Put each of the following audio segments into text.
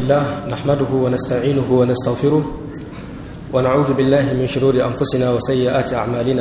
الله نحمده ونستعينه ونستغفره ونعوذ بالله من شرور أنفسنا وسيئات أعمالنا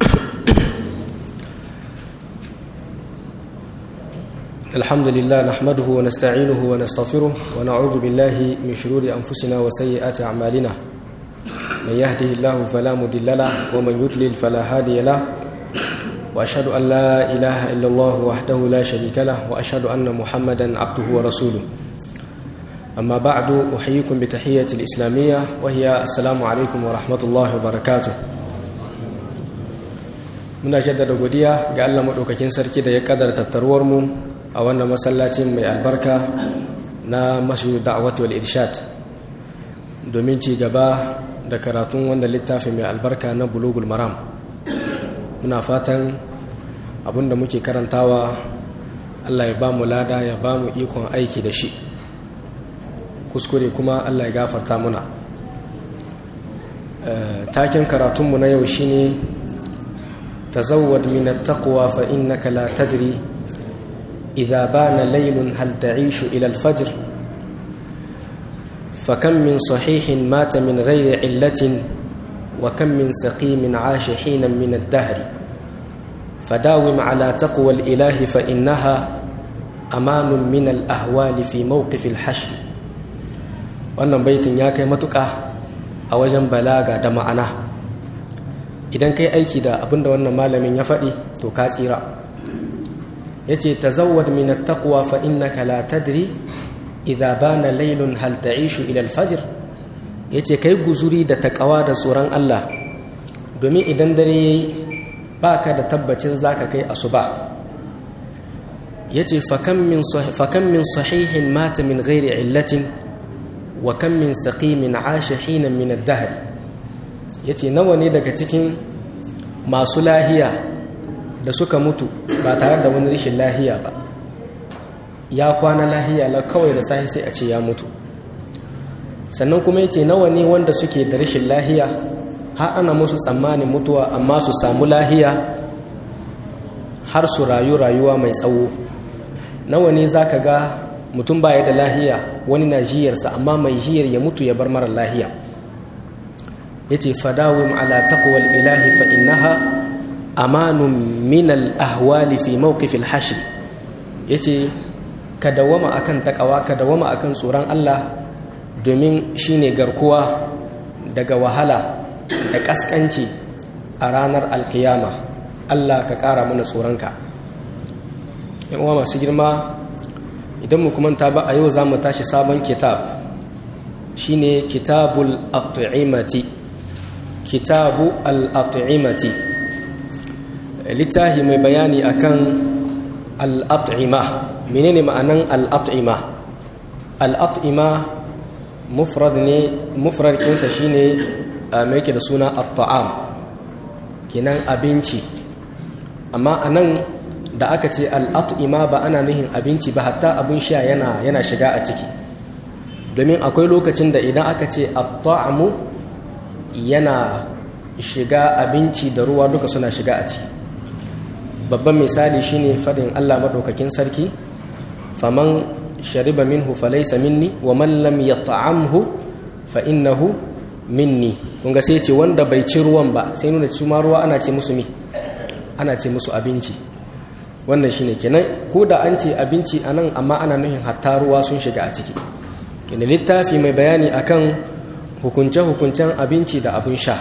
الحمد لله نحمده ونستعينه ونستغفره ونعوذ بالله من شرور أنفسنا وسيئات أعمالنا من يهده الله فلا مضل له ومن يضلل فلا هادي له وأشهد أن لا إله إلا الله وحده لا شريك له وأشهد أن محمدا عبده ورسوله أما بعد أحييكم بتحية الإسلامية وهي السلام عليكم ورحمة الله وبركاته muna jaddada godiya ga Allah maɗaukakin sarki da ya kadar tattaruwar mu a wannan masallacin mai albarka na masu da'awat wal irshad domin ci gaba da karatun wanda littafi mai albarka na bulugul maram muna fatan abinda muke karantawa Allah ya ba mu lada ya ba mu ikon aiki da shi kuskure kuma Allah ya gafarta muna taken karatunmu na yau shine tazawwad min at-taqwa fa innaka la tadri idha bana laylun hal ta'ishu ila al-fajr فكم من صحيح مات من غير علة وكم من سقيم عاش حينا من الدهر فداوم على تقوى الإله فإنها أمان من الأهوال في موقف الحشر wannan baitin ya kai matuƙa a wajen balaga da ma'ana idan kai aiki da abinda wannan malamin ya faɗi to ka tsira ya ce ta zawad min taqwa fa innaka la tadri idha bana laylun hal ta'ishu ila al-fajr yace kai guzuri da takawa da tsoron Allah domin idan dare yayi baka da tabbacin zaka kai asuba yace fa kam min fa kam min sahihin mata min ghairi illatin wa kam min saqimin 'asha hina min ad-dahr yace nawa ne daga cikin masu lahiya da suka mutu ba tare da wani rishin lahiya ba ya kwana lahiya la kawai da sahi sai a ce ya mutu sannan kuma yace nawa ne wanda suke da rashin lahiya har ana musu tsammanin mutuwa amma su samu lahiya har su rayu rayuwa mai tsawo nawa ne zaka ga mutum baya da lahiya wani na jiyarsa amma mai jiyar ya mutu ya bar mara lahiya yace fadawim ala taqwal ilahi fa innaha amanun min al ahwali fi mawqif al hashr yace ka dawama akan takawa ka dawama akan tsoron Allah domin shine garkuwa daga wahala da kaskanci a ranar alkiyama Allah ka kara mana tsoronka yan uwa masu girma idan mu kuma ta ba a yau zamu tashi sabon kitab shine kitabul at'imati kitabu al-at'imati littafi mai bayani akan al-at'ima menene ma'anan al'at'ima al'at'ima mufrad ne mufrad kinsa shine mai yake da suna at-ta'am kenan abinci amma anan da aka ce al'at'ima ba ana nuhin abinci ba hatta abin sha yana yana shiga a ciki domin akwai lokacin da idan aka ce at-ta'amu yana shiga abinci da ruwa duka suna shiga a ciki babban misali shine fadin Allah madaukakin sarki faman shariba minhu falaysa minni wa man lam yat'amhu fa innahu minni kun ga sai ce wanda bai ci ruwan ba sai nuna su ma ruwa ana ce musu mi ana ce musu abinci wannan shine kenan ko da an ce abinci anan amma ana nuhin hatta ruwa sun shiga a ciki kenan littafi mai bayani akan hukunce-hukuncen abinci da abin sha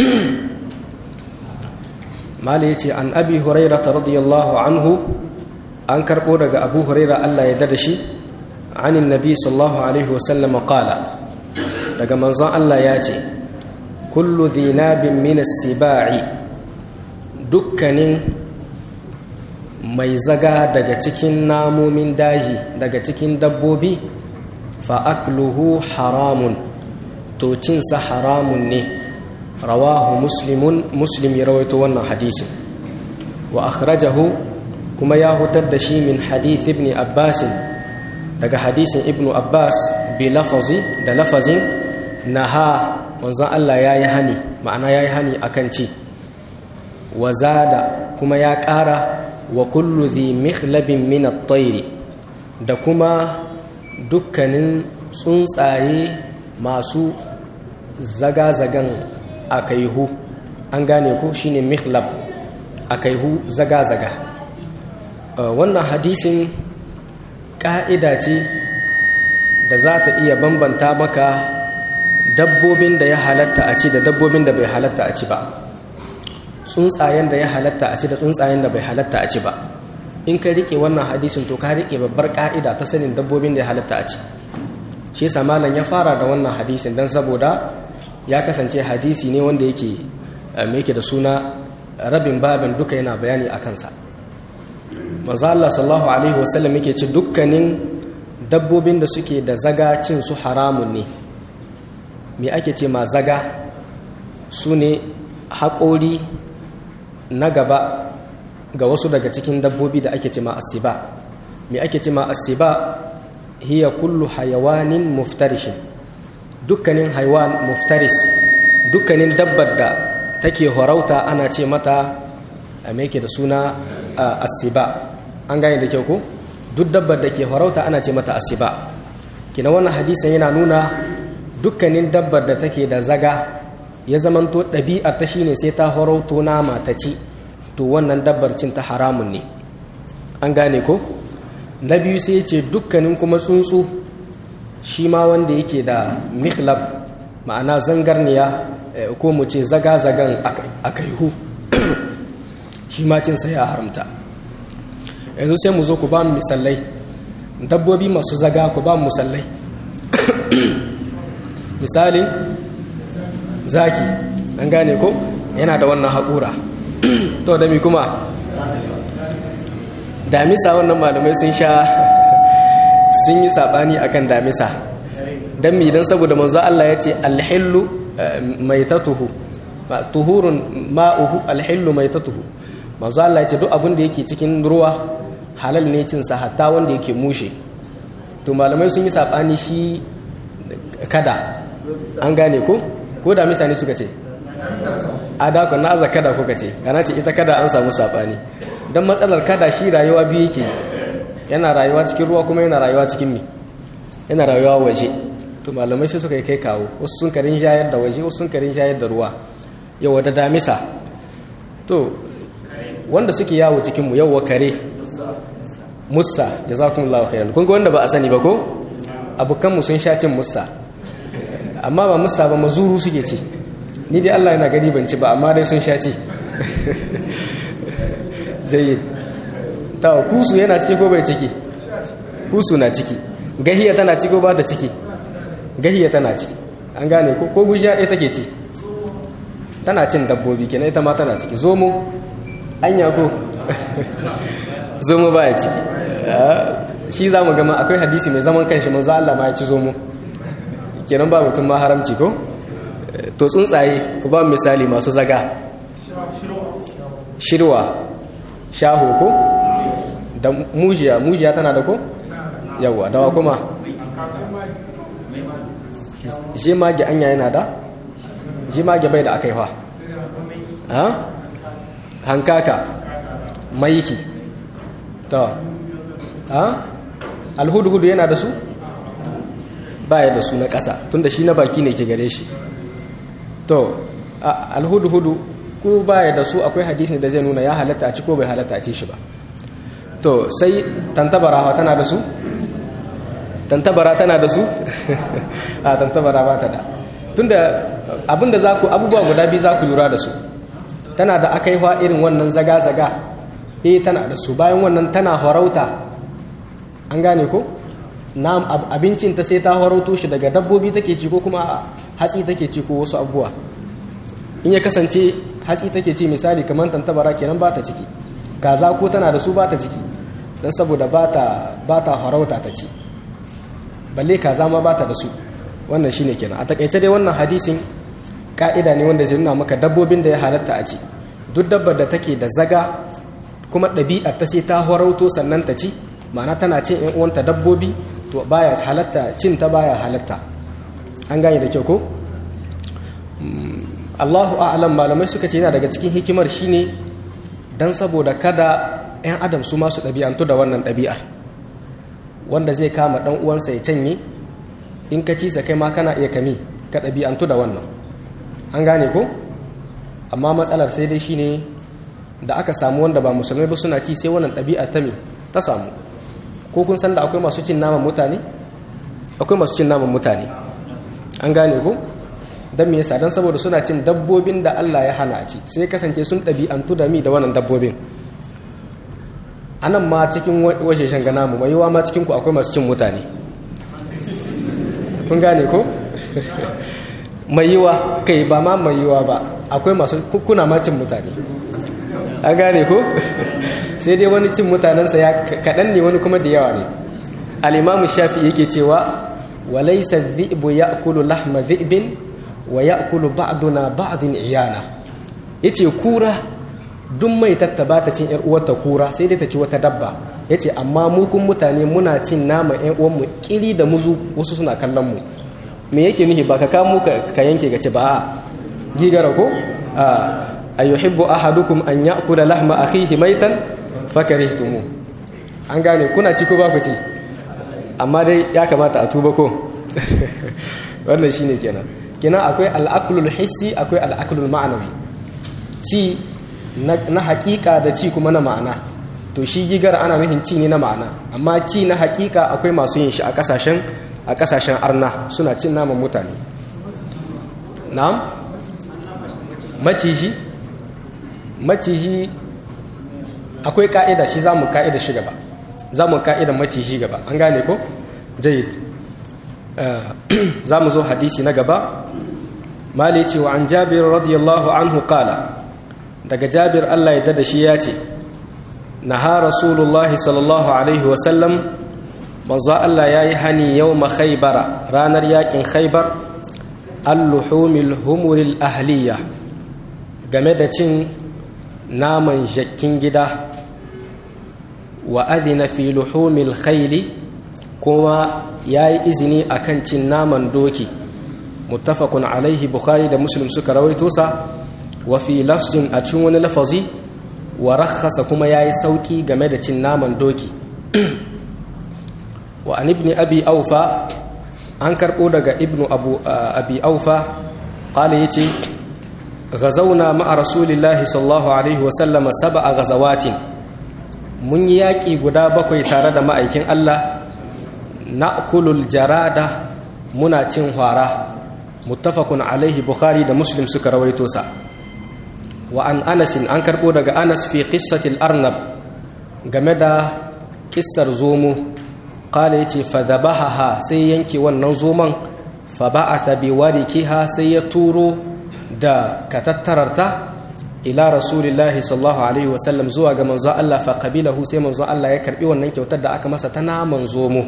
mala yace an abi hurairah radiyallahu anhu an karbo daga abu huraira Allah ya dada shi anin nabi sallallahu alaihi wasallam qala daga manzon Allah ya ce kullu dhinabin min as-sibai dukkanin mai zaga daga cikin namomin daji daga cikin dabbobi fa akluhu haramun to cinsa haramun ne rawahu muslimun muslim ya rawaito wannan hadisin wa akhrajahu kuma ya hutar da shi min hadith ibn abbas daga hadisin ibn abbas bi lafazi da lafazin naha manzon Allah yayi hani ma'ana yayi hani akan ci wa zada kuma ya ƙara wa kullu dhi mikhlabin min at-tayr da kuma dukkanin tsuntsaye masu zaga-zagan akaihu an gane ko shine mihlab akaihu zaga-zaga wannan hadisin ƙa'ida ce da za ta iya bambanta maka dabbobin da ya halatta a ci da dabbobin da bai halatta a ci ba tsuntsayen da ya halatta a ci da tsuntsayen da bai halatta a ci ba in ka rike wannan hadisin to ka rike babbar ka'ida ta sanin dabbobin da ya halatta a ci shi yasa malam ya fara da wannan hadisin dan saboda ya kasance hadisi ne wanda yake me yake da suna rabin babin duka yana bayani a kansa manzo Allah sallallahu alaihi wasallam yake ci dukkanin dabbobin da suke da zaga cin su haramun ne me ake ce ma zaga su ne haƙori na gaba ga wasu daga cikin dabbobi da ake ce ma asiba me ake ce ma asiba hiya kullu hayawanin muftarishin dukkanin haiwan muftaris dukkanin dabbar da take horauta ana ce mata a meke da suna asiba an gane da kyau ko duk dabbar da ke horauta ana ce mata asiba kina wannan hadisin yana nuna dukkanin dabbar da take da zaga ya zamanto ɗabi'ar ta shine sai ta horauto nama ta ci to wannan dabbar cin ta haramun ne an gane ko na biyu sai ce dukkanin kuma tsuntsu shi ma wanda yake da mihlab ma'ana zangarniya ko mu ce zaga-zagan akaihu shi ma cinsa ya haramta yanzu sai mu zo ku ba mu misalai dabbobi masu zaga ku ba mu misalai misalin zaki an gane ko yana da wannan haƙura to da mi kuma damisa wannan malamai sun sha sun yi saɓani akan damisa don mi don saboda manzo Allah ya ce alhillu mai tatuhu tuhurun ma'uhu alhillu mai tatuhu manzo Allah ya ce duk abin da yake cikin ruwa halal ne cinsa hatta wanda yake mushe to malamai sun yi saɓani shi kada an gane ko ko da misa ne suka ce a dakon na aza kada kuka ce kana ce ita kada an samu saɓani don matsalar kada shi rayuwa biyu yake yana rayuwa cikin ruwa kuma yana rayuwa cikin mi yana rayuwa waje to malamai sai suka yi kai kawo wasu sun karin shayar da waje wasu sun karin shayar da ruwa yawa da damisa to wanda suke yawo cikinmu yawa kare musa jazakumullahu khairan kun ga wanda ba a sani ba ko abokanmu sun sha cin musa amma ba musa ba mazuru suke ci ni dai Allah yana gani ban ci ba amma dai sun sha ci jayyid ta kusu yana ciki ko bai ciki kusu na ciki gahiya tana ciki ko ba ta ciki gahiya tana ciki an gane ko ko gujiya ɗaya take ci tana cin dabbobi kenan ita ma tana ciki zomo anya ko zomo baya ciki shi za mu gama akwai hadisi mai zaman kanshi manzo Allah ma ya ci zomo kenan ba mutum ma haramci ko to tsuntsaye ku ba misali masu zaga shirwa shaho ko da mujiya mujiya tana da ko yawa dawa kuma jimage anya yana da jimage bai da aka yi fa hankaka maiki to ha alhudu-hudu yana da su baya da su na ƙasa tunda shi na baki ne ke gare shi to alhudu-hudu ko baya da su akwai hadisi da zai nuna ya halatta a ci ko bai halatta a ci shi ba to sai tantabara tana da su tantabara tana da su a tantabara ba ta da tunda abinda za ku abubuwa guda biyu za ku lura da su tana da aka yi irin wannan zaga-zaga eh tana da su bayan wannan tana horauta an gane ko na abincin ta sai ta horauto shi daga dabbobi take ci ko kuma hatsi take ci ko wasu abubuwa in ya kasance hatsi take ci misali kamar tantabara kenan ba ta ciki kaza ko tana da su ba ta ciki don saboda ba ta horauta ta ci balle kaza ma ba ta da su wannan shine kenan a takaice dai wannan hadisin ka'ida ne wanda zai nuna maka dabbobin da ya halatta a ci duk dabbar da take da zaga kuma ɗabi'ar ta sai ta horauto sannan ta ci ma'ana tana cin yan uwanta dabbobi to baya halatta cin ta baya halatta an gane da kyau ko Allahu a'lam malamai suka ce yana daga cikin hikimar shine dan saboda kada yan adam su masu ɗabi'antu da wannan ɗabi'ar wanda zai kama ɗan uwansa ya canye in ka ci sa kai ma kana iya kami ka ɗabi'antu da wannan an gane ko amma matsalar sai dai shine da aka samu wanda ba musulmai ba suna ci sai wannan ɗabi'a ta me ta samu ko kun san da akwai masu cin naman mutane akwai masu cin naman mutane an gane ko don me yasa don saboda suna cin dabbobin da Allah ya hana a ci sai kasance sun ɗabi'antu da mi da wannan dabbobin anan ma cikin washeshen gana mu mai yiwa ma cikin ku akwai masu cin mutane kun gane ko mai yiwa kai ba ma mai yiwa ba akwai masu kuna ma cin mutane an gane ko sai dai wani cin mutanensa ya kaɗan ne wani kuma da yawa ne al'imamu shafi yake cewa walaisa zi'bu ya kulu lahma zi'bin wa ya kulu ba'duna ba'din iyana yace kura duk mai tattaba ta cin yar uwarta kura sai dai ta ci wata dabba yace amma mu kun mutane muna cin nama yan uwanmu kiri da muzu wasu suna kallon mu me yake nufi ba ka kamo ka yanke ga ci ba gigara ko ayuhibbu ahadukum an ya'kula lahma akhihi maitan fakarihtumu an gane kuna ci ko ba ku ci amma dai ya kamata a tuba ko wannan shine kenan kenan akwai al'aqlul hissi akwai al'aqlul ma'anawi ci na hakika da ci kuma na ma'ana to shi gigar ana nufin ci ne na ma'ana amma ci na hakika akwai masu yin shi a kasashen a kasashen arna suna cin naman mutane na'am maciji maciji akwai ka'ida shi za mu ka'ida shi gaba za mu ka'ida maciji gaba an gane ko jayi za mu zo hadisi na gaba mali ce wa an jabir radiyallahu anhu kala daga jabir allah ya dada shi ya ce naha rasulullahi sallallahu alaihi wasallam manzo allah ya yi hani yau ma khaibara ranar yakin khaibar al-luhumil humuril ahliya game da cin naman jakkin gida wa adina fi luhumil khayli kuma yayi izini akan cin naman doki muttafaqun alaihi bukhari da muslim suka rawaito sa wa fi lafzin a cikin wani lafazi wa rakhasa kuma yayi sauki game da cin naman doki wa an ibn abi aufa an karbo daga ibnu abu abi aufa qala yace غزونا مع رسول الله صلى الله عليه وسلم سبع غزوات mun yi yaƙi guda bakwai tare da ma'aikin Allah na'kulul jarada muna cin hwara muttafaqun alaihi bukhari da muslim suka rawaito sa wa an anas an karbo daga anas fi qissatil arnab game da kissar zomo qala yace fa dhabaha sai yanke wannan zoman fa ba'atha bi warikiha sai ya turo da katattararta ila rasulillahi sallallahu alaihi wasallam zuwa ga manzo Allah fa qabilahu sai manzo Allah ya karbi wannan kyautar da aka masa ta naman zomo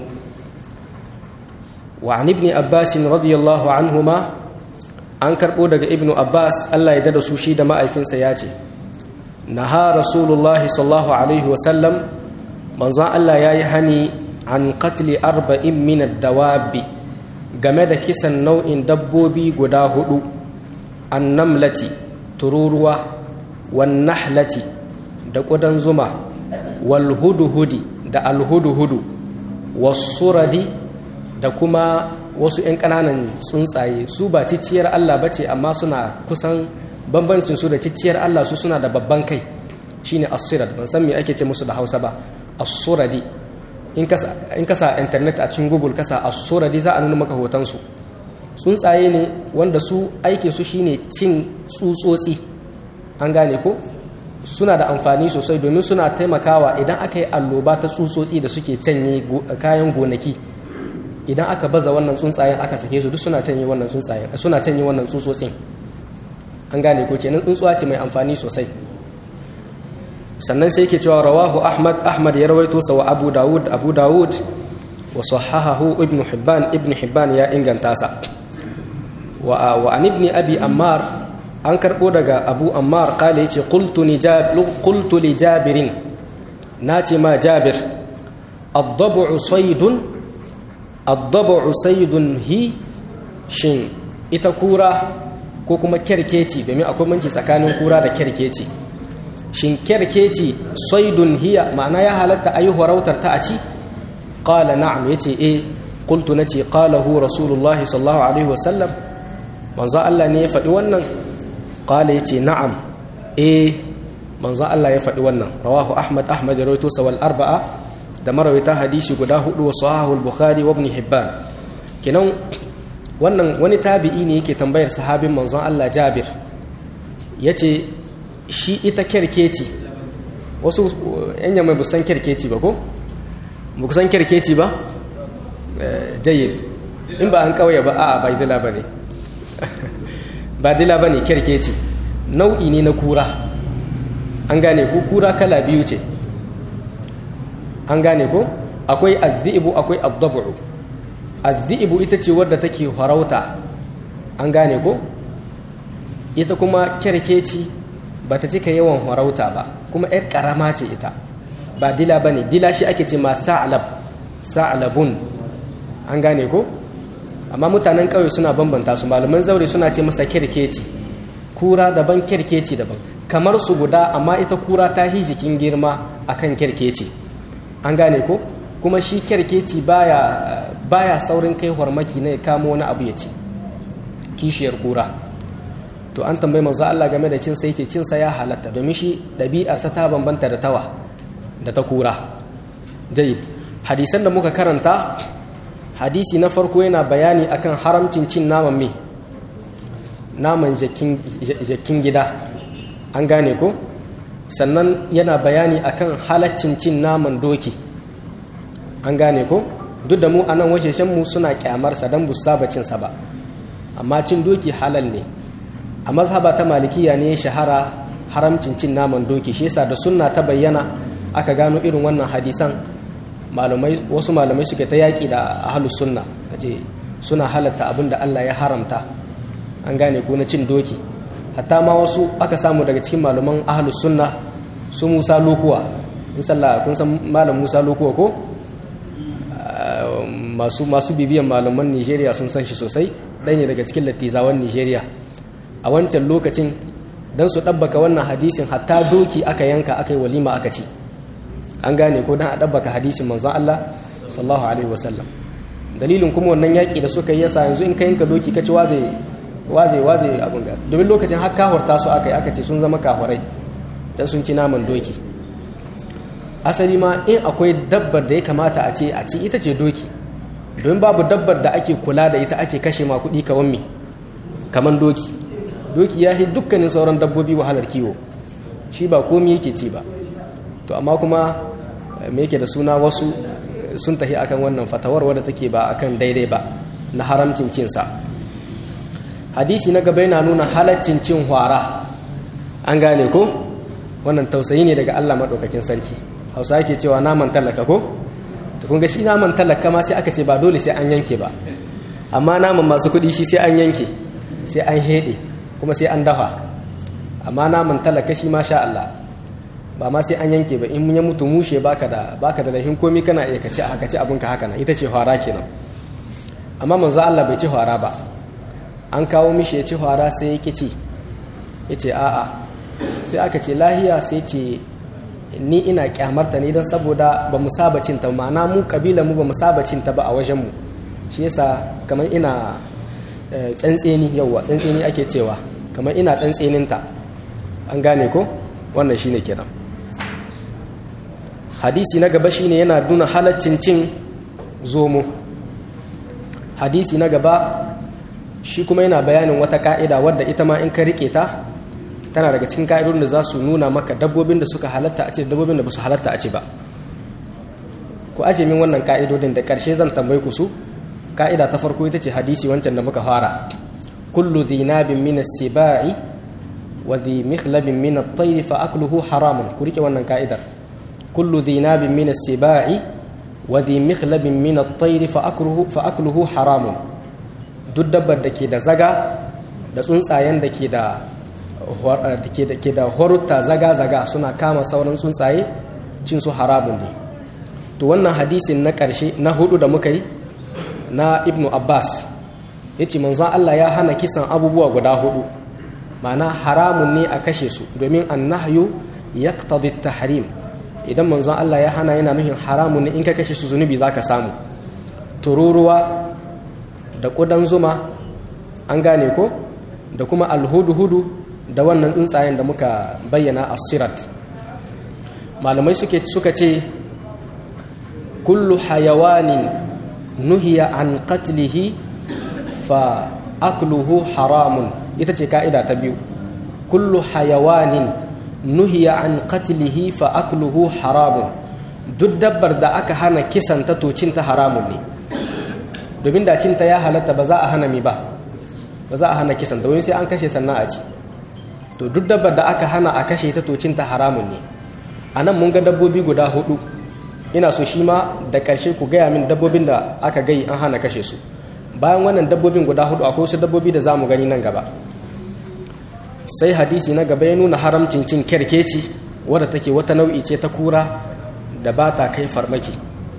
wa an ibn abbas radiyallahu anhuma an karbo daga ibnu abbas Allah ya dada su shi da ma'aifinsa ya ce naha rasulullahi sallallahu alaihi wasallam manzo Allah ya yi hani an qatli arba'in min ad-dawabi game da kisan nau'in dabbobi guda hudu annamlati tururuwa wannahlati da ƙudan zuma walhuduhudi da alhuduhudu wasuradi da kuma wasu 'yan ƙananan tsuntsaye su ba cicciyar Allah ba ce amma suna kusan bambancin su da cicciyar Allah su suna da babban kai shine asirad ban san me ake ce musu da hausa ba asuradi in kasa internet a cikin google kasa asuradi za a nuna maka hotonsu tsuntsaye ne wanda su aikin su shine cin tsutsotsi an gane ko suna da amfani sosai domin suna taimakawa idan aka yi alloba ta tsutsotsi da suke canye kayan gonaki idan aka baza wannan tsuntsayen aka sake su duk suna canye wannan tsuntsayen suna canye wannan tsutsotsin an gane ko kenan tsuntsuwa ce mai amfani sosai sannan sai yake cewa rawahu ahmad ahmad ya rawaito sa wa abu dawud abu dawud wa sahahahu ibnu hibban ibnu hibban ya inganta sa wa an ibn abi ammar an karbo daga abu ammar kale yace qultu li qultu li jabirin nace ma jabir ad-dab'u saydun ad-dab'u saydun hi shin ita kura ko kuma kerkeci domin akwai manki tsakanin kura da kerkeci shin kerkeci saydun hiya ma'ana ya halatta ayi horautar ta a ci qala na'am yace eh qultu nace qalahu rasulullahi sallallahu alaihi wasallam manzo Allah ne ya faɗi wannan qala yace na'am eh manzo Allah ya faɗi wannan rawahu ahmad ahmad ya rawaito sawal arba'a da marawaita hadisi guda hudu wa sahahu al-bukhari wa ibn hibban kinan wannan wani tabi'i ne yake tambayar sahabin manzon Allah Jabir yace shi ita kerkeci wasu yan yamma ba san kerkeci ba ko ba ku san kerkeci ba jayyid in ba an kauye ba a'a ba dila bane ba dila bane kerkeci nau'i ne na kura an gane ko kura kala biyu ce an gane ko akwai azzibu akwai addabu azzibu ita ce wadda take farauta an gane ko ita kuma kerkeci ba ta cika yawan farauta ba kuma yar karama ce ita ba dila ba ne dila shi ake ce ma sa'alab sa'alabun an gane ko amma mutanen ƙauye suna bambanta su malaman zaure suna ce masa kerkeci kura daban kerkeci daban kamar su guda amma ita kura ta hi jikin girma akan kerkeci an gane ko kuma shi kerkeci baya baya saurin kai hormaki ne kamo wani abu ya ci kishiyar kura to an tambayi manzo Allah game da cin sai ce cin sa ya halatta domin shi ɗabi'arsa ta bambanta da tawa da ta kura jayyid hadisan da muka karanta hadisi na farko yana bayani akan haramcin cin naman me naman jakin gida an gane ko sannan yana bayani akan halaccin cin naman doki an gane ko duk da mu a nan mu suna kyamarsa don bu saba cinsa ba amma cin doki halal ne a mazhaba ta malikiya ne shahara haramcin cin naman doki shi yasa da sunna ta bayyana aka gano irin wannan hadisan malumai wasu malamai suke ta yaƙi da ahlus sunna kace suna halatta abin da Allah ya haramta an gane ko na cin doki hatta ma wasu aka samu daga cikin malaman ahlus sunna su Musa Lokuwa in sallah kun san malam Musa Lokuwa ko masu masu bibiyan malaman Nigeria sun san shi sosai ɗaya ne daga cikin lattizawan Nigeria a wancan lokacin dan su ɗabbaka wannan hadisin hatta doki aka yanka aka yi walima aka ci an gane ko dan a ɗabbaka hadisin manzon Allah sallallahu alaihi wasallam dalilin kuma wannan yaƙi da suka yi yasa yanzu in ka yanka doki ka ci waze waze waze abin ga domin lokacin har kahorta su aka yi aka ce sun zama kahorai dan sun ci naman doki asali ma in akwai dabbar da ya kamata a ce a ci ita ce doki domin babu dabbar da ake kula da ita ake kashe ma kuɗi kawan me kaman doki doki ya yi dukkanin sauran dabbobi wahalar kiwo shi ba komi yake ci ba to amma kuma me yake da suna wasu sun tafi akan wannan fatawar wadda take ba akan daidai ba na haramcin cinsa hadisi na gaba yana nuna halaccin cin hwara an gane ko wannan tausayi ne daga Allah maɗaukakin sarki hausa yake cewa naman talaka ko to kun ga shi naman talaka ma sai aka ce ba dole sai an yanke ba amma naman masu kuɗi shi sai an yanke sai an heɗe kuma sai an dafa amma naman talaka shi ma sha Allah ba ma sai an yanke ba in ya mutu mushe baka da baka da lahin komi kana iya kace a kace abinka haka nan ita ce hwara kenan amma manzo Allah bai ci hwara ba an kawo mishi ya ci hwara sai ya ci ya ce a'a sai aka ce lahiya sai ce ni ina kyamarta ne don saboda ba mu saba cinta ma'ana mu kabila mu ba mu saba cinta ba a wajenmu shi yasa kamar ina tsantseni yauwa tsantseni ake cewa kamar ina tsantseninta an gane ko wannan shine kenan hadisi na gaba shine yana nuna halaccin cin zomo hadisi na gaba shi kuma yana bayanin wata ka'ida wadda ita ma in ka rike ta tana daga cikin ka'idodin da za su nuna maka dabbobin da suka halatta a ce dabbobin da ba su halatta a ce ba ku aje min wannan ka'idodin da ƙarshe zan tambayi ku su ka'ida ta farko ita ce hadisi wancan da muka fara kullu dhinabin min as-sibai wa dhi mikhlabin min at-tayr fa akluhu haramun ku rike wannan ka'idar kullu dhinabin min as-sibai wa dhi mikhlabin min at-tayr fa akluhu fa akluhu haramun duk dabbar da ke da zaga da tsuntsayen da ke da ke da horutta zaga-zaga suna kama sauran tsuntsaye cin su haramun ne to wannan hadisin na ƙarshe na hudu da muka yi na ibnu abbas ya ce manzon allah ya hana kisan abubuwa guda hudu ma'ana haramun ne a kashe su domin annahyu ya tahrim idan manzon allah ya hana yana nuhin haramun ne in ka kashe su zunubi za ka samu tururuwa da ƙudan zuma an gane ko da kuma alhudu-hudu da wannan tsuntsayen da muka bayyana a sirat malamai suka ce kullu hayawanin nuhiya an qatlihi fa akluhu haramun ita ce ka'ida ta biyu kullu hayawanin nuhiya an qatlihi fa akluhu haramun duk dabbar da aka hana kisan ta to cinta haramun ne domin da cinta ya halatta ba za a hana mi ba ba za a hana kisan domin sai an kashe sannan a ci to duk dabbar da aka hana a kashe ta to cinta haramun ne a nan mun ga dabbobi guda hudu ina so shi ma da ƙarshe ku gaya min dabbobin da aka gai an hana kashe su bayan wannan dabbobin guda hudu akwai wasu dabbobi da za mu gani nan gaba sai hadisi na gaba ya nuna haramcin cin kerkeci wadda take wata nau'i ce ta kura da ba ta kai farmaki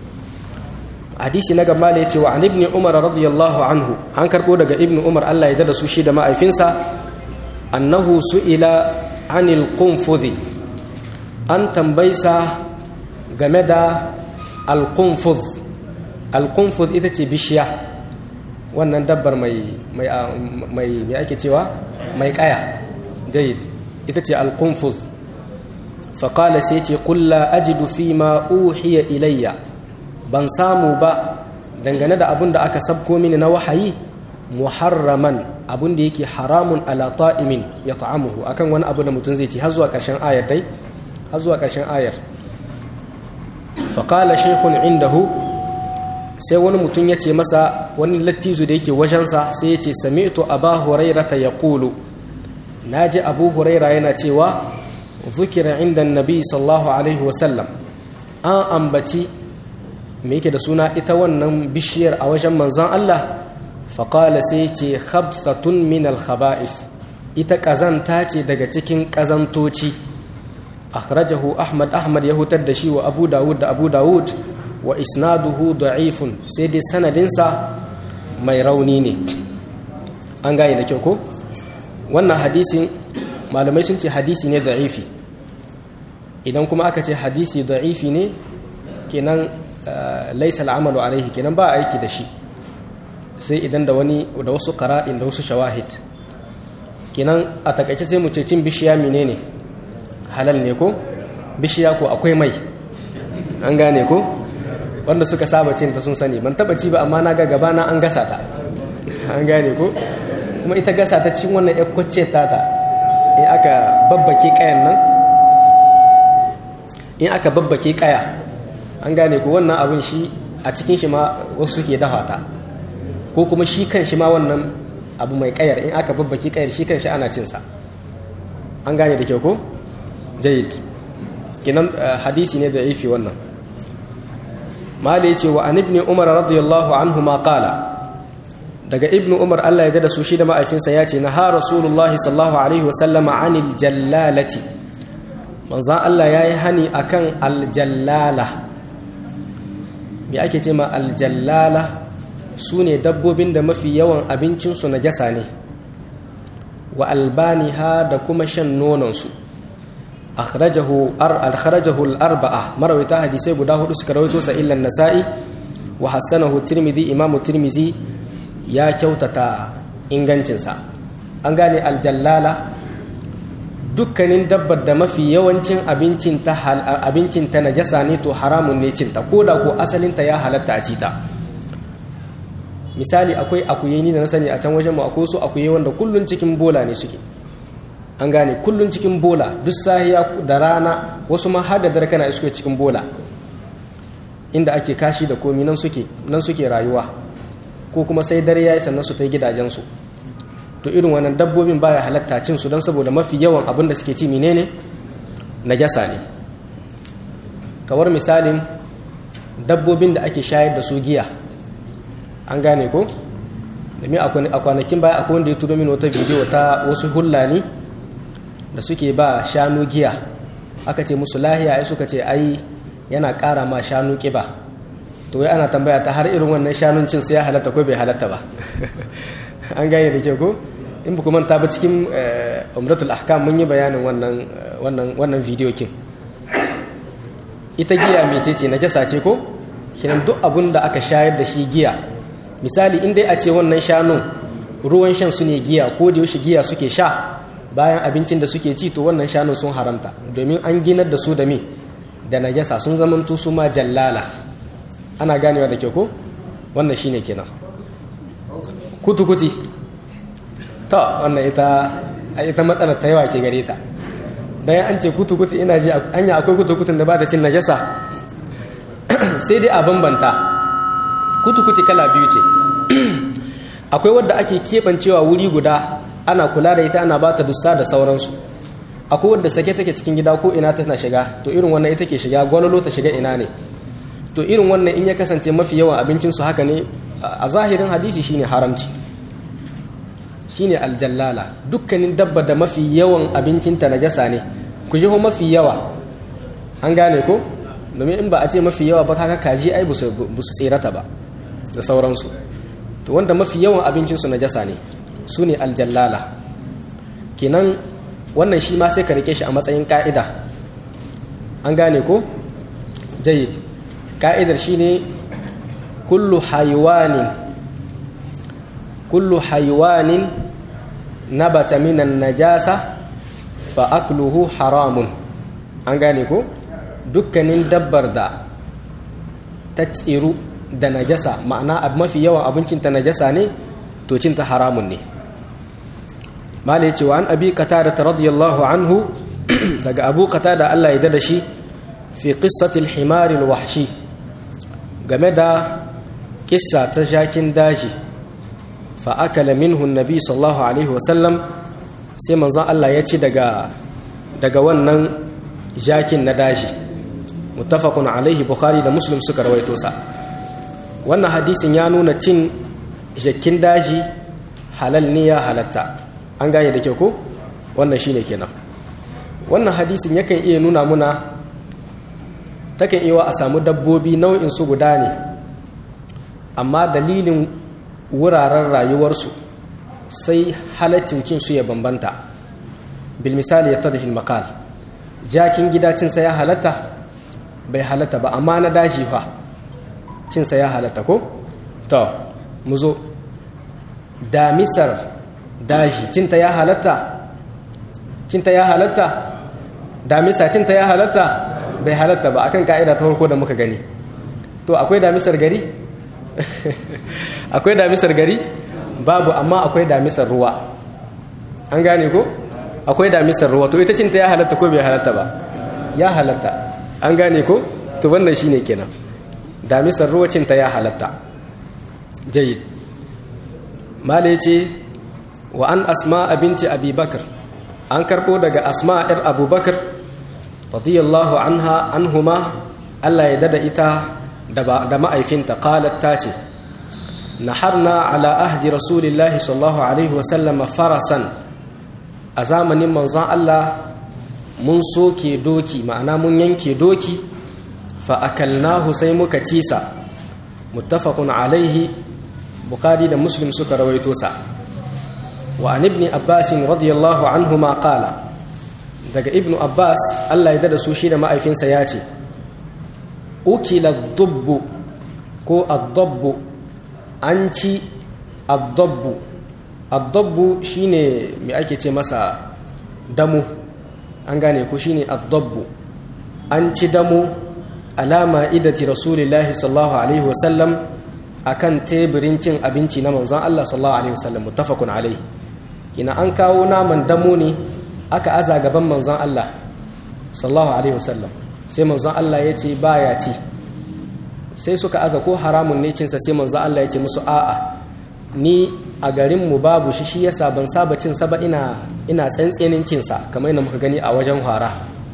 hadisi na gaba ya ce wa an ibni umar radiyallahu anhu an karɓo daga ibni umar allah ya da su shi da ma'aifinsa annahu su'ila anil qunfudhi an tambaysa game da alkunfuz alkunfuz ita ce bishiya wannan dabbar mai mai mai ake cewa mai kaya jayid ita ce alkunfuz faƙala sai ce kulla ajidu fi ma uhiya ilayya ban samu ba dangane da abin da aka sabko mini na wahayi muharraman abin da yake haramun ala ta'imin ya ta'amuhu akan wani abu da mutum zai ci har zuwa ƙarshen ayar dai har zuwa ƙarshen ayar faƙala shekun indahu sai wani mutum ya ce masa wani lattizu da yake wajensa sai ya ce sami'tu aba huraira ta ya ƙulu na ji abu huraira yana cewa zukira inda nabi sallahu alaihi wasallam an ambaci me yake da suna ita wannan bishiyar a wajen manzon Allah faƙala sai ce khabsatun min al-khaba'ith ita ƙazanta ce daga cikin ƙazantoci akhrajahu ahmad ahmad ya hutar da shi wa abu dawud da abu dawud wa isnaduhu da'ifun sai dai sanadinsa mai rauni ne an gane da kyau ko wannan hadisin malamai sun ce hadisi ne da'ifi idan kuma aka ce hadisi da'ifi ne kenan laisa al'amalu alaihi kenan ba aiki da shi sai idan da wani da wasu qara'in da wasu shawahid kenan a takaice sai mu ce cin bishiya menene halal ne ko bishiya ko akwai mai an gane ko wanda suka saba cin ta sun sani ban taba ci ba amma na ga gaba na an gasa ta an gane ko kuma ita gasa ta cikin wannan ya kwacce ta ta in aka babbake kayan nan in aka babbake kaya an gane ko wannan abin shi a cikin shi ma wasu suke dafa ta ko kuma shi kan shi ma wannan abu mai kayar in aka babbake kayar shi kan shi ana cinsa an gane da kyau ko jayid kinan hadisi ne da ifi wannan mala yace wa an ibn umar radiyallahu anhu ma qala daga ibnu umar Allah ya da su shi da ma'aifinsa ya ce na ha rasulullahi sallallahu alaihi wa sallama anil jallalati manzan Allah ya yi hani akan aljallala me ake ce ma aljallala su ne dabbobin da mafi yawan abincinsu na jasa ne wa albaniha da kuma shan nononsu akhrajahu al-arba'a marawita hadisai guda hudu suka rawaito sa illa nasa'i wa hassanahu tirmidhi imamu tirmidhi ya kyautata ingancinsa an gane aljallala dukkanin dabbar da mafi yawancin abincinta abincinta najasa ne to haramun ne cinta ko da ko asalinta ya halatta a cita misali akwai akuyeni da na sani a can wajen mu akwai su akuye wanda kullun cikin bola ne suke an gane kullun cikin bola duk sahiya da rana wasu ma har da dare kana isko cikin bola inda ake kashi da komi nan suke nan suke rayuwa ko kuma sai dare yayi sannan su ta gidajensu to irin wannan dabbobin baya halatta cin su don saboda mafi yawan abin da suke ci menene najasa ne kawar misalin dabbobin da ake shayar da su giya an gane ko domin a kwanakin baya akwai wanda ya turo min wata bidiyo ta wasu hullani da suke ba shanu giya aka ce musu lahiya ai suka ce ai yana ƙara ma shanu ƙiba to wai ana tambaya ta har irin wannan shanun cin sai ya halatta ko bai halatta ba an gane da ke ko in ba manta ba cikin umratul ahkam mun yi bayanin wannan wannan wannan video kin ita giya mece ce najasa ce ko kinan duk abun da aka shayar da shi giya misali in dai a ce wannan shanun ruwan shan su ne giya ko da yaushe giya suke sha bayan abincin da suke ci to wannan shanun sun haramta domin an ginar da su da me da najasa sun zamanto su ma jallala ana ganewa da kyau ko wannan shine kenan kutukuti to wannan ita ita matsalar ta yawa ke gare ta bayan an ce kutukuti ina ji anya akwai kutukutun da ba ta cin najasa sai dai a bambanta kutukuti kala biyu ce akwai wadda ake keɓancewa wuri guda ana kula da ita ana ba ta dussa da sauransu akwai wadda sake take cikin gida ko ina tana shiga to irin wannan ita ke shiga gwalolo ta shiga ina ne to irin wannan in ya kasance mafi yawan abincinsu haka ne a zahirin hadisi shine haramci shine aljallala dukkanin dabba da mafi yawan abincinta najasa ne ku jiho mafi yawa an gane ko domin in ba a ce mafi yawa ba kaka kaji ai ba su tsirata ba da sauransu to wanda mafi yawan abincinsu najasa ne su ne aljallala kenan wannan shi ma sai ka rike shi a matsayin ka'ida an gane ko jayyid ka'idar shi ne kullu haiwanin kullu haiwanin nabata minan najasa fa akluhu haramun an gane ko dukkanin dabbar da ta tsiru da najasa ma'ana mafi yawan abincinta najasa ne to cinta haramun ne mala ya ce wa an abi qatada radiyallahu anhu daga abu qatada Allah ya dada shi fi qissatil himari wahshi game da kissa ta jakin daji fa akala minhu nabi sallallahu alaihi wasallam sai manzon Allah ya ci daga daga wannan jakin na daji muttafaqun alaihi bukhari da muslim suka rawaito sa wannan hadisin ya nuna cin jakin daji halal ne ya halatta an gane da kyau ko wannan shine kenan wannan hadisin yakan iya nuna muna takan iya a samu dabbobi nau'in su guda ne amma dalilin wuraren rayuwarsu sai halaccin cin su ya bambanta bil misali ya tadhil maqal jakin gida cin sa ya halatta bai halatta ba amma na daji fa cin sa ya halatta ko to mu zo damisar daji cinta ya halatta cinta ya halatta damisa cinta ya halatta bai halatta ba akan ka'ida ta farko da muka gani to akwai damisar gari akwai damisar gari babu amma akwai damisar ruwa an gane ko akwai damisar ruwa to ita cinta ya halatta ko bai halatta ba ya halatta an gane ko to wannan shine kenan damisar ruwa cinta ya halatta jayyid mala ce wa an asma binti abubakar an karɓo daga asma ‘yar abubakar radiyallahu anha anhuma Allah ya dada ita da ma'aifinta qalat ta ce naharna ala ahdi rasulillahi sallallahu alaihi wasallama farasan a zamanin manzon Allah mun soke doki ma'ana mun yanke doki fa akalnahu sai muka cisa muttafaqun alaihi bukhari da muslim suka rawaito sa wa an ibn abbas radiyallahu anhuma qala daga ibnu abbas Allah ya dada su shi da ma'aifinsa ya ce ukila dubbu ko addabbu an ci addabbu addabbu shine me ake ce masa damu an gane ko shine addabbu an ci damu alama idati rasulillahi sallallahu alaihi wasallam akan teburin cin abinci na manzon Allah sallallahu alaihi wasallam muttafaqun alaihi kina an kawo naman damo ne aka aza gaban manzon Allah sallallahu alaihi wasallam sai manzon Allah ya ce baya ci sai suka aza ko haramun ne cinsa sai manzon Allah ya ce musu a'a ni a garin mu babu shi shi yasa ban saba cin sa ba ina ina tsantsenin cin sa kamar yadda muka gani a wajen hara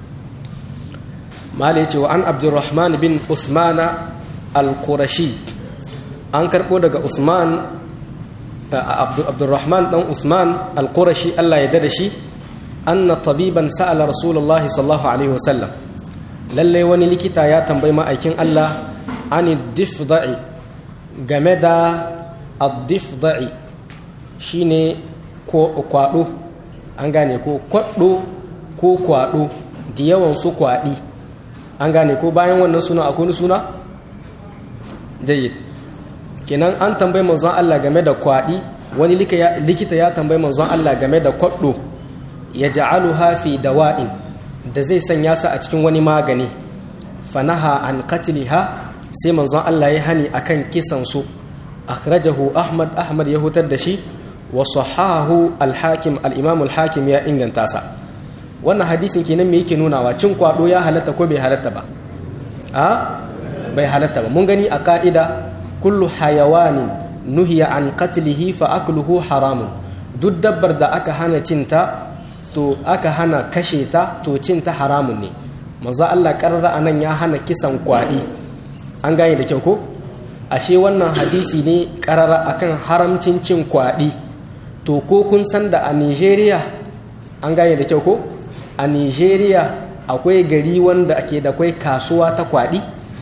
mala ya ce wa an abdurrahman bin usmana al-qurashi an karbo daga usman abdurrahman dan usman al-qurashi Allah ya dada shi anna tabiban sa'ala rasulullah sallallahu alaihi wasallam lalle wani likita ya tambayi ma'aikin Allah ani difda'i game da ad-difda'i shine ko kwado an gane ko kwaddo ko kwado da yawan su kwadi an gane ko bayan wannan suna akwai suna jayyid kenan an tambayi manzon Allah game da kwaɗi wani likita ya tambayi manzon Allah game da kwaɗo ya ja'aluha fi dawa'in da zai sanya su a cikin wani magani fanaha an qatliha sai manzon Allah ya hani akan kisan su akhrajahu Ahmad Ahmad ya hutar da shi wa sahahu al-Hakim al-Imam al-Hakim ya inganta sa wannan hadisin kenan me yake nunawa cin kwado ya halatta ko bai halatta ba a bai halatta ba mun gani a ka'ida kullu hayawanin nuhiya an qatlihi fa akluhu haramun duk dabbar da aka hana cinta to aka hana kashe ta to cinta haramun ne manzo Allah karra anan ya hana kisan kwadi an gane da kyau ko ashe wannan hadisi ne karara akan haramcin cin kwadi to ko kun san da a Nigeria an gane da kyau ko a Nigeria akwai gari wanda ake da kwai kasuwa ta kwadi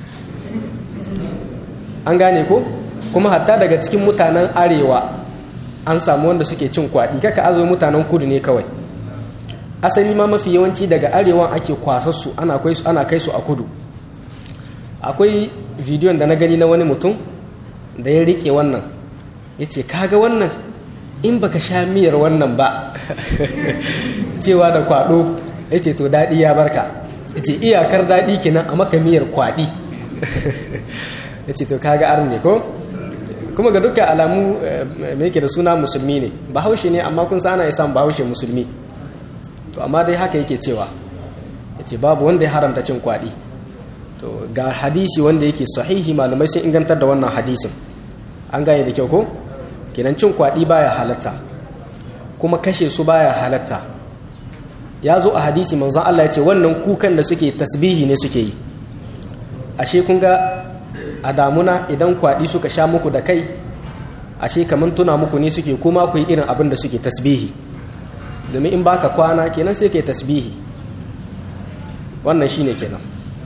an gane ko kuma hatta daga cikin mutanen arewa an samu wanda suke cin kwaɗi kaka azo mutanen kudu ne kawai asali ma mafi yawanci daga arewan ake kwasassu ana kai su ana kai su a kudu akwai bidiyon da na gani na wani mutum da ya rike wannan ya ce kaga wannan in baka sha miyar wannan ba cewa da kwaɗo ya ce to daɗi ya barka ya ce iyakar daɗi kenan a maka miyar kwaɗi ya ce to kaga ar ne ko kuma ga dukkan alamu mai yake da suna musulmi ne bahaushe ne amma kun sana ya samu bahaushe musulmi to amma dai haka yake cewa ya ce babu wanda ya haramta cin kwaɗi to ga hadisi wanda yake sahihi malamai sun ingantar da wannan hadisin an gane da kyau ko kenan cin kwaɗi baya halatta kuma kashe su baya halatta ya zo a hadisi manzon Allah ya ce wannan kukan da suke tasbihi ne suke yi ashe kun ga a damuna idan kwaɗi suka sha muku da kai ashe kamar tuna muku ne suke kuma ku yi irin abin da suke tasbihi domin in baka kwana kenan sai ke tasbihi wannan shine kenan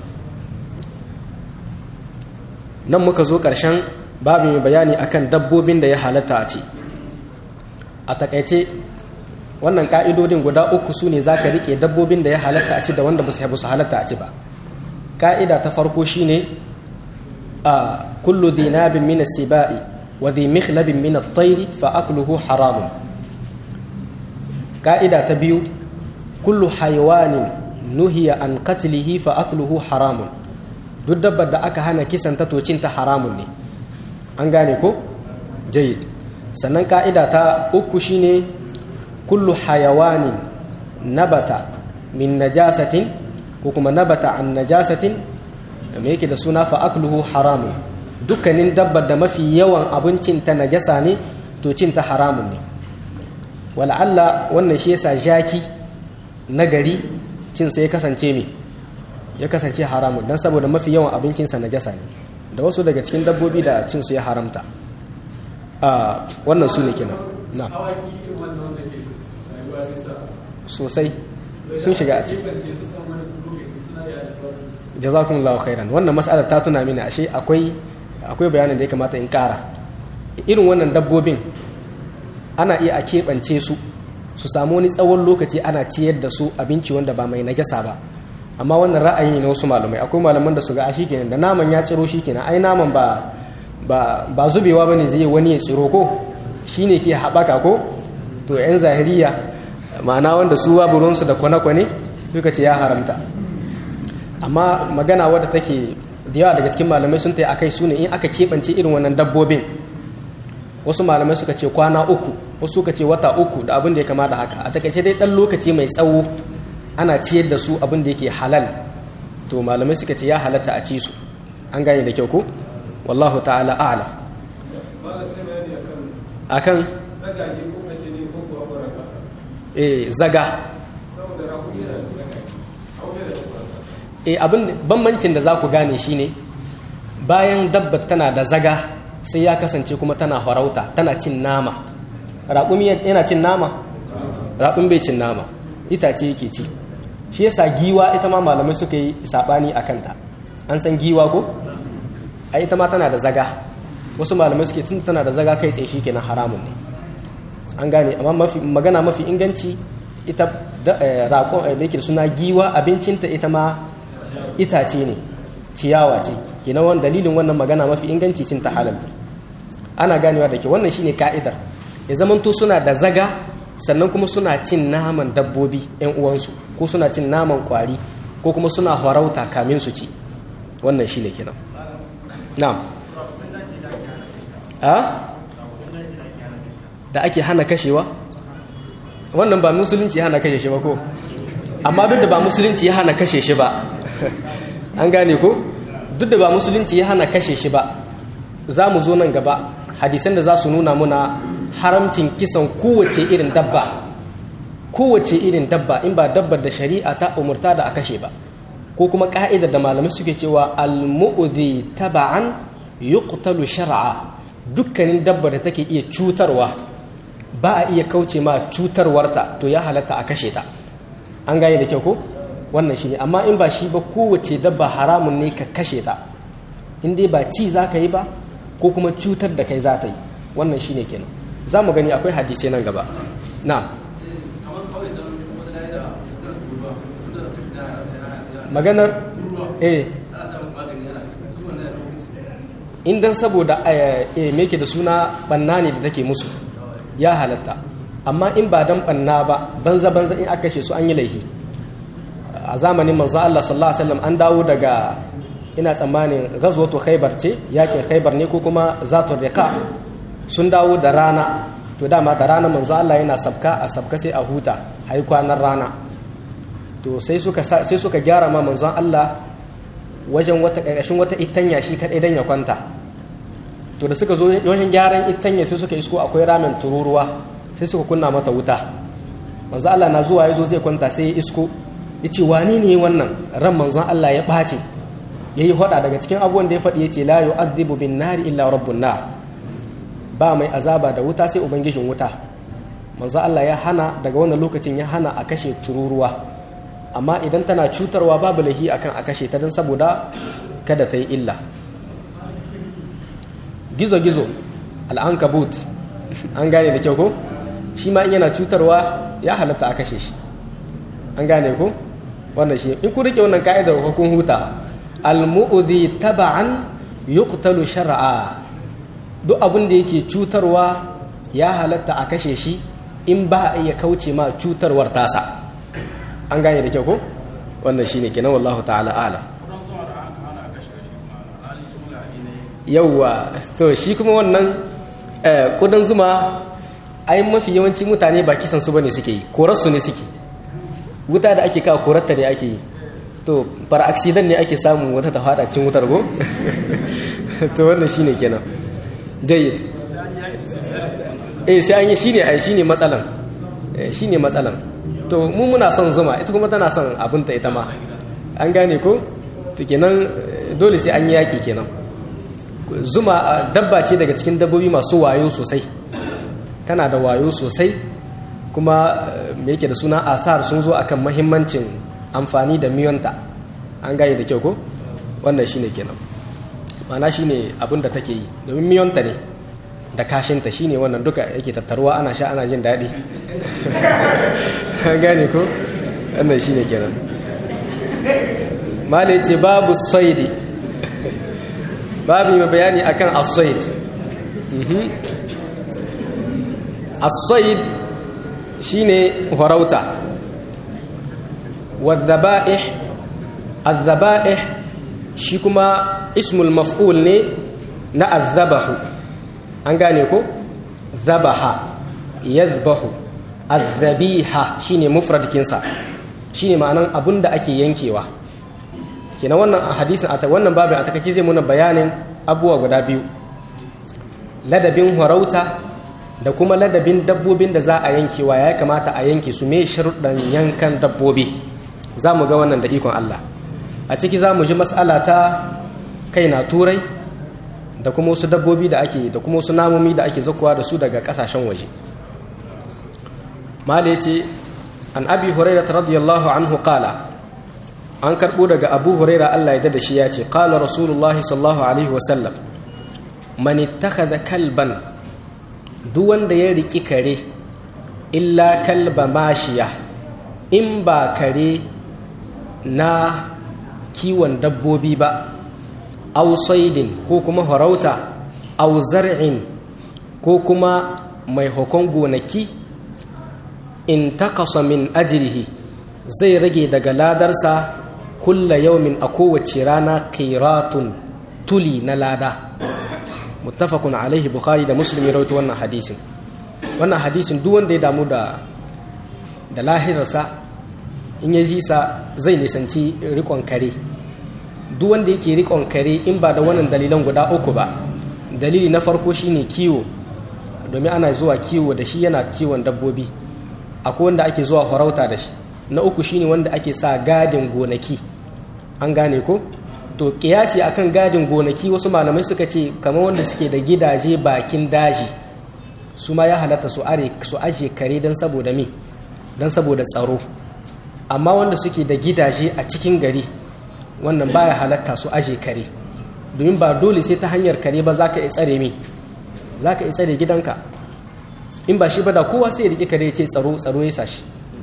nan muka zo ƙarshen babu mai bayani akan dabbobin da ya halatta a ce a takaice wannan ka'idodin guda uku su ne za ka riƙe dabbobin da ya halatta a ci da wanda ba su halatta a ci ba ka'ida ta farko shine a kullu dhinabin min as-sibai wa dhi mikhlabin min at-tayr fa akluhu haramun ka'ida ta biyu kullu hayawanin nuhiya an qatlihi fa akluhu haramun duk dabbar da aka hana kisan ta tocin ta haramun ne an gane ko jayyid sannan ka'ida ta uku shine kullu hayawanin nabata min najasatin ko kuma nabata an najasatin me yake da suna fa akluhu haramun dukkanin dabbar da mafi yawan abincin ta najasa ne to cin ta haramun ne wala'alla wannan shi yasa jaki na gari cin sa ya kasance me ya kasance haramun dan saboda mafi yawan abincinsa najasa ne da wasu daga cikin dabbobi da cin su ya haramta a wannan su ne kenan na sosai sun shiga a ciki jazakumullahu khairan wannan mas'alar ta tuna mini ashe akwai akwai bayanin da ya kamata in kara irin wannan dabbobin ana iya a keɓance su su samu wani tsawon lokaci ana ciyar da su abinci wanda ba mai najasa ba amma wannan ra'ayi ne na wasu malamai akwai malaman da su ga shi kenan da naman ya tsiro shi kenan ai naman ba ba ba zubewa bane zai wani ya tsiro ko shine ke haɓaka ko to yan zahiriya ma'ana wanda su babu ruwansu da kwane-kwane suka ce ya haramta amma magana wadda take da yawa daga cikin malamai sun ta akai su ne in aka keɓance irin wannan dabbobin wasu malamai suka ce kwana uku wasu suka ce wata uku da abin da ya kama da haka a takaice dai ɗan lokaci mai tsawo ana ciyar da su abin da yake halal to malamai suka ce ya halatta a ci su an gane da kyau ko wallahu ta'ala a'ala akan eh zaga eh abin bambancin da za ku gane shine bayan dabba tana da zaga sai ya kasance kuma tana harauta tana cin nama raƙumi yana cin nama raƙun bai cin nama itace yake ci shi yasa giwa ita ma malamai suka yi saɓani a kanta an san giwa ko a ita ma tana da zaga wasu malamai suke tun tana da zaga kai tsaye shi kenan haramun ne an gane amma magana mafi inganci ita raƙon da suna giwa abincinta ita ma itace ne ciyawa ce kenan wannan dalilin wannan magana mafi inganci cin ta halal ana ganewa da ke wannan shine ka'idar ya zamanto suna da zaga sannan kuma suna cin naman dabbobi yan uwansu ko suna cin naman kwari ko kuma suna harauta kamin su ci wannan shine kenan na'am a da ake hana kashewa wannan ba musulunci hana kashe shi ba ko amma duk da ba musulunci ya hana kashe shi ba an gane ko duk da ba musulunci ya hana kashe shi ba za mu zo nan gaba hadisan da za su nuna muna haramcin kisan kowace irin dabba kowace irin dabba in ba dabbar da shari'a ta umurta da a kashe ba ko kuma ka'idar da malamai suke cewa al-mu'udhi taba'an yuqtalu shar'a dukkanin dabba da take iya cutarwa ba a iya kauce ma cutarwarta to ya halatta a kashe ta an gane da kyau ko wannan shi ne amma in ba shi ba kowace dabba haramun ne ka kashe ta in dai ba ci za ka yi ba ko kuma cutar da kai za ta yi wannan shi ne kenan za mu gani akwai hadisai nan gaba na maganar eh indan saboda eh me ke da suna banna ne da take musu ya halatta amma in ba dan banna ba banza banza in aka kashe su an yi laifi a zamanin manzo Allah sallallahu alaihi wasallam an dawo daga ina tsammanin ghazwatu khaybar ce yakin khaybar ne ko kuma zatu riqa sun dawo da rana to dama da rana manzo Allah yana sabka a sabka sai a huta ai kwanan rana to sai suka sai suka gyara ma manzon Allah wajen wata ƙarƙashin wata itanya shi kaɗai don ya kwanta to da suka zo wajen gyaran itanya sai suka isko akwai ramen tururuwa sai suka kunna mata wuta manzo Allah na zuwa ya zo zai kwanta sai ya isko ya ce wani ne wannan ran manzon Allah ya ɓace ya yi faɗa daga cikin abubuwan da ya faɗi ya ce la yu'adhibu bin nari illa rabbun nar ba mai azaba da wuta sai ubangijin wuta manzo Allah ya hana daga wannan lokacin ya hana a kashe tururuwa amma idan tana cutarwa babu lahi akan a kashe ta don saboda kada ta yi illa gizo-gizo al'ankabut an gane da kyau ko shi ma in yana cutarwa ya halatta a kashe shi an gane ko wannan shi in ku rike wannan ka'idar hukun huta al-mu'udhi taba'an yuqtalu shar'a duk abin da yake cutarwa ya halatta a kashe shi in ba a iya kauce ma cutarwar tasa an gane da kyau ko wannan shine kenan wallahu ta'ala ala yauwa to shi kuma wannan kudan zuma ai mafi yawanci mutane ba kisan su bane suke yi korarsu ne suke wuta da ake kawo korarta ne ake yi to fara aksidan ne ake samu wata ta fada cin wutar go to wannan shine kenan jayyid eh sai an yi shine ai shine matsalan shine matsalan to mu muna son zuma ita kuma tana son abinta ita ma an gane ko to kenan dole sai an yi yaki kenan zuma dabba ce daga cikin dabbobi masu wayo sosai tana da wayo sosai kuma me yake da suna asar sun zo akan mahimmancin amfani da miyonta an gane da kyau ko wannan shine kenan mana shine abin da take yi domin miyonta ne da kashinta shine wannan duka yake tattaruwa ana sha ana jin daɗi an gane ko wannan shine kenan mala ce babu saidi babu mai bayani akan as-said as-said shine farauta wadh-dhaba'ih adh-dhaba'ih shi kuma ismul maf'ul ne na adh-dhabahu an gane ko dhabaha yadhbahu adh-dhabiha shine mufrad kinsa shine ma'anan abunda ake yankewa kenan wannan a hadisin a wannan babin a takaice zai muna bayanin abubuwa guda biyu ladabin harauta da kuma ladabin dabbobin da za a yankewa ya kamata a yanke su me sharuɗan yankan dabbobi za mu ga wannan da ikon Allah a ciki za mu ji matsala ta kai na turai da kuma wasu dabbobi da ake da kuma wasu namomi da ake zakuwa da su daga ƙasashen waje mala ya ce an abi hurairah radiyallahu anhu qala an karɓo daga abu huraira allah ya da shi ya ce ƙala rasulullahi sallallahu alaihi wasallam mani da kalban duk wanda ya riƙi kare illa kalba mashiya in ba kare na kiwon dabbobi ba aw saidin ko kuma farauta aw zar'in ko kuma mai hukun gonaki in takasa min ajrihi zai rage daga ladarsa kulla yaumin a kowace rana qiratun tuli na lada muttafaqun alaihi bukhari da muslim ya rawaito wannan hadisin wannan hadisin duk wanda ya damu da da lahirarsa in ya ji sa zai nisanci rikon kare duk wanda yake rikon kare in ba da wannan dalilan guda uku ba dalili na farko shine kiwo domin ana zuwa kiwo da shi yana kiwon dabbobi akwai wanda ake zuwa farauta da shi na uku shine wanda ake sa gadin gonaki an gane ko to kiyasi akan gadin gonaki wasu malamai suka ce kamar wanda suke da gidaje bakin daji su ma ya halatta su are su aje kare don saboda me don saboda tsaro amma wanda suke da gidaje a cikin gari wannan baya halatta su aje kare domin ba dole sai ta hanyar kare ba zaka iya tsare me zaka iya tsare gidanka in ba shi ba da kowa sai ya rike kare ya ce tsaro tsaro ya sashi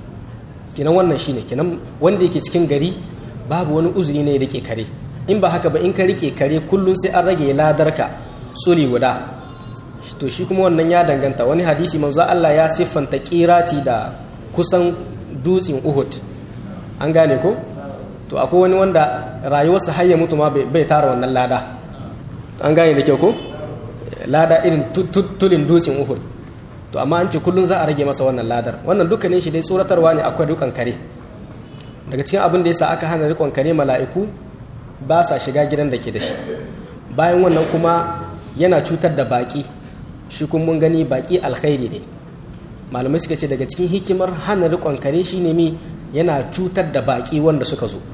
kenan wannan shine kenan wanda yake cikin gari babu wani uzuri ne ya rike kare in ba haka ba in ka rike kare kullum sai an rage ladarka tsuri guda to shi kuma wannan ya danganta wani hadisi manzo Allah ya siffanta kirati da kusan dutsen Uhud an gane ko to akwai wani wanda rayuwarsa har ya mutu ma bai tara wannan lada an gane da kyau ko lada irin tulin dutsen Uhud to amma an ce kullum za a rage masa wannan ladar wannan dukkanin shi dai tsoratarwa ne akwai dukan kare daga cikin abin da yasa aka hana rikon kare mala'iku ba sa shiga gidan da ke da shi bayan wannan kuma yana cutar da baki shi kun mun gani baki alkhairi ne malamai suka ce daga cikin hikimar hana rikon kare shine mi yana cutar da baki wanda suka zo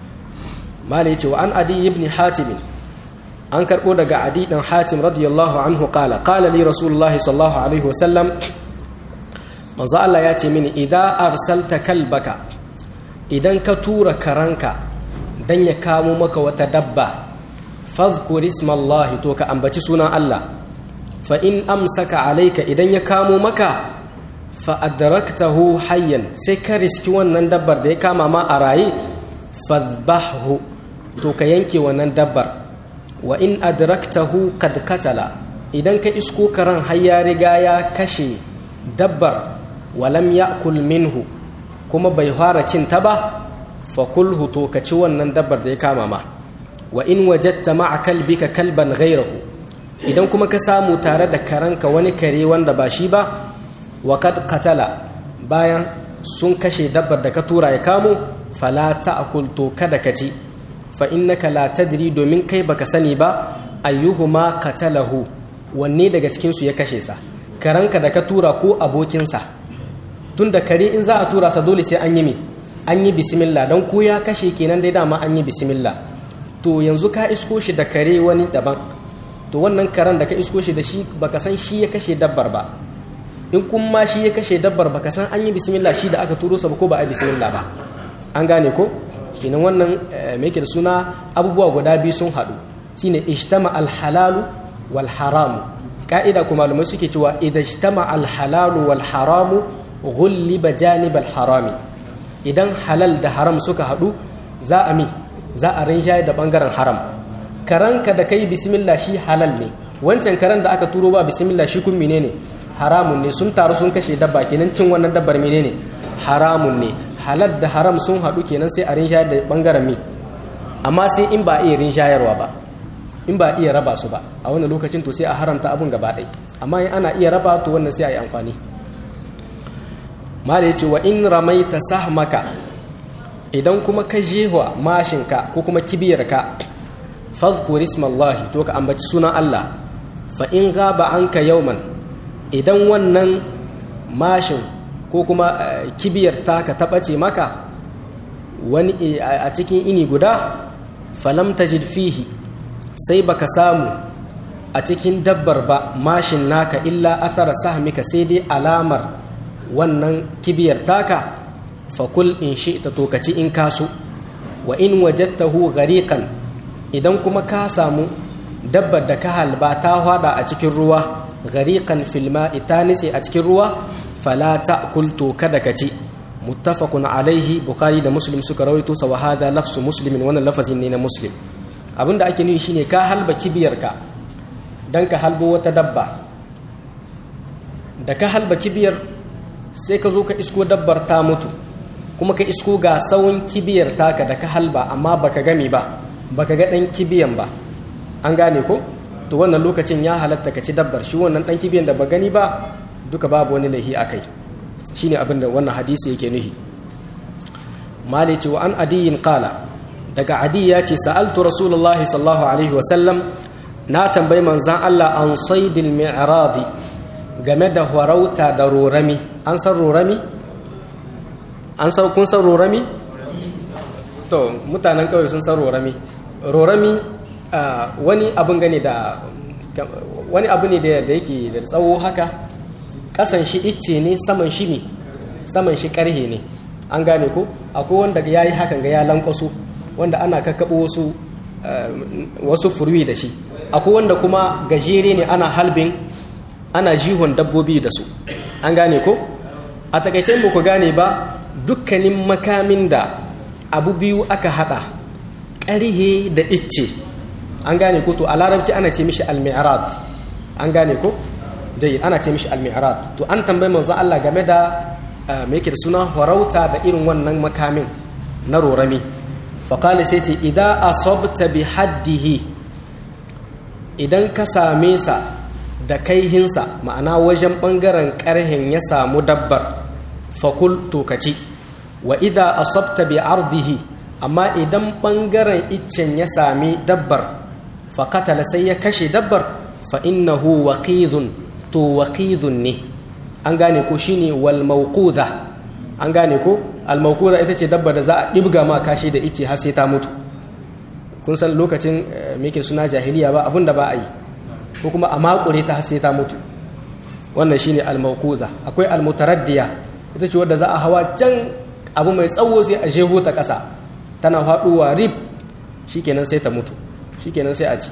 malai ce wa an adi ibn hatim an karbo daga adi dan hatim radiyallahu anhu qala qala li rasulullah sallallahu alaihi wasallam manzo Allah ya ce mini idan arsalta kalbaka idan ka tura karanka dan ya kamo maka wata dabba fadhkur ismallahi to ka ambaci sunan Allah fa in amsaka alaika idan ya kamo maka fa adraktahu hayyan sai ka riski wannan dabbar da ya kama ma a raye fadhbahu to ka yanke wannan dabbar wa in adraktahu qad katala idan ka isko karan har ya riga ya kashe dabbar walam ya'kul minhu kuma bai fara cin ta ba fa kulhu to ka ci wannan dabbar da ya kama ma wa in wajadta ma'a kalbika kalban ghayrahu idan kuma ka samu tare da karanka wani kare wanda ba shi ba wa kad katala bayan sun kashe dabbar da ka tura ya kamo fala ta'kul to kada ka ci fa innaka la tadri domin kai baka sani ba ayyuhuma qatalahu wanne daga cikin su ya kashe sa karanka da ka tura ko abokinsa tunda kare in za a tura sa dole sai an yi mi an yi bismillah don ko ya kashe kenan dai dama an yi bismillah to yanzu ka isko shi da kare wani daban to wannan karen da ka isko shi da shi baka san shi ya kashe dabbar ba in kun ma shi ya kashe dabbar baka san an yi bismillah shi da aka turo sa ko ba a bismillah ba an gane ko kenan wannan me yake da suna abubuwa guda biyu sun haɗu shine ijtama al-halalu wal haramu ka'ida kuma malamai suke cewa idan ijtama al-halalu wal haramu ghulliba janib al-harami idan halal da haram suka haɗu za a mi za a rinjaye da bangaren haram karanka da kai bismillah shi halal ne wancan karan da aka turo ba bismillah shi kun menene haramun ne sun taru sun kashe dabba kenan cin wannan dabbar menene haramun ne halal da haram sun haɗu kenan sai a rinjaye da bangaren mi amma sai in ba a iya rinjayarwa ba in ba a iya raba su ba a wannan lokacin to sai a haramta abun gaba ɗaya amma in ana iya raba to wannan sai a yi amfani mala ya ce wa in ramaita sahmaka idan kuma ka jehwa mashinka ko kuma kibiyarka fadhkur ismallahi to ka ambaci sunan Allah fa in gaba anka yawman idan wannan mashin ko kuma kibiyar taka ta ɓace maka wani a cikin ini guda falam tajid fihi sai baka samu a cikin dabbar ba mashin naka illa athara sahmika sai dai alamar wannan kibiyar taka fakul in shi'ta to kaci in kaso wa in wajadtahu ghariqan idan kuma ka samu dabbar da ka halba ta hwada a cikin ruwa ghariqan fil ma'i ta nitse a cikin ruwa fala ta'kul to kada kaci muttafaqun alaihi bukhari da muslim suka rawaito sa wa hada lafsu muslimin wannan lafazin ne na muslim abinda ake nufi shine ka halba kibiyarka dan ka halbo wata dabba da ka halba kibiyar sai ka zo ka isko dabbar ta mutu kuma ka isko ga tsawon kibiyar taka da ka halba amma baka gami ba baka ga dan kibiyan ba an gane ko to wannan lokacin ya halatta ka ci dabbar shi wannan dan kibiyan da ba gani ba duka babu wani laihi akai shine abin da wannan hadisi yake nuhi malici wa an adiyin qala daga adi ya ce sa'altu rasulullahi sallallahu alaihi wa sallam na tambayi manzan Allah an saidil mi'radi game da farauta da rorami an san rorami an san kun san rorami to mutanen kawai sun san rorami rorami wani abin gane da wani abu ne da yake da tsawo haka kasan shi icce ne saman shi ne saman shi karhe ne an gane ko akwai wanda ya yi hakan ga ya lankwaso wanda ana kakkaɓo wasu wasu furwi da shi akwai wanda kuma gajere ne ana halbin ana jihon dabbobi da su an gane ko a takaice ba ku gane ba dukkanin makamin da abu biyu aka hada ƙarhe da icce an gane ko to a larabci ana ce mishi al-mi'rad an gane ko dai ana ce mishi al-mi'rad to an tambayi manzo Allah game da me yake da suna farauta da irin wannan makamin na rorami fa qala sai ce idza asabta bi haddihi idan ka same sa da kaihinsa ma'ana wajen ɓangaren ƙarhen ya samu dabbar fakul tokaci wa idha asabta bi ardihi amma idan ɓangaren iccen ya sami dabbar fakatala sai ya kashe dabbar fa innahu waqidun to waqidun ne an gane ko shine wal mawquza an gane ko al mawquza ita ce dabbar da za a dibga ma kashi da icce har sai ta mutu kun san lokacin muke suna jahiliya ba abinda ba a yi ko kuma a makure ta sai ta mutu wannan shine al-mawquza akwai al-mutaraddiya ita ce wadda za a hawa can abu mai tsawo sai a jeho ta kasa tana faduwa rib shikenan sai ta mutu shikenan sai a ci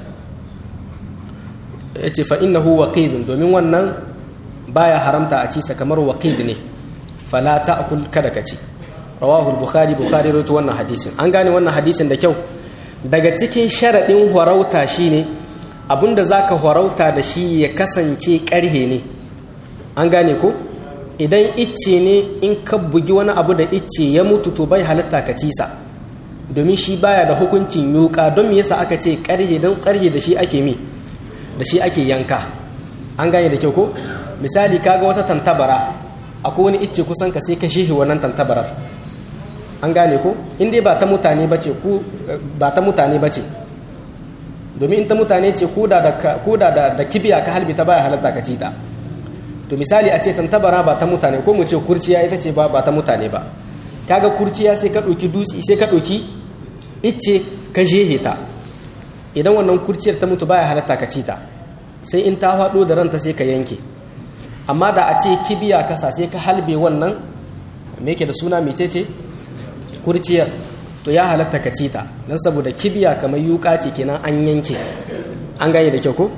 yace fa innahu waqidun domin wannan baya haramta a ci sa kamar waqid ne fala ta'kul kada ka ci rawahu al-bukhari bukhari rawaito wannan hadisin an gane wannan hadisin da kyau daga cikin sharadin horauta shine abinda za ka horauta da shi ya kasance ƙarhe ne an gane ko idan icce ne in ka bugi wani abu da icce ya mutu to bai halitta ka cisa domin shi baya da hukuncin yuka don me yasa aka ce ƙarhe don ƙarhe da shi ake mi da shi ake yanka an gane da kyau ko misali kaga wata tantabara akwai wani icce kusan ka sai ka shehe wannan tantabarar an gane ko in dai ba ta mutane bace ku ba ta mutane bace domin in ta mutane ce ko da da kibiya ka halbi ta baya halatta ka cita to misali a ce tantabara ba ta mutane ko mu ce kurciya ita ce ba ta mutane ba kaga kurciya sai ka ɗauki dutse sai ka ɗauki icce ka jehe ta idan wannan kurciyar ta mutu baya halatta ka cita sai in ta faɗo da ranta sai ka yanke amma da a ce kibiya kasa sai ka halbe wannan me yake da suna mecece kurciyar to ya halatta ka cita don saboda kibiya kamar yuka ce kenan an yanke an gane da kyau ko?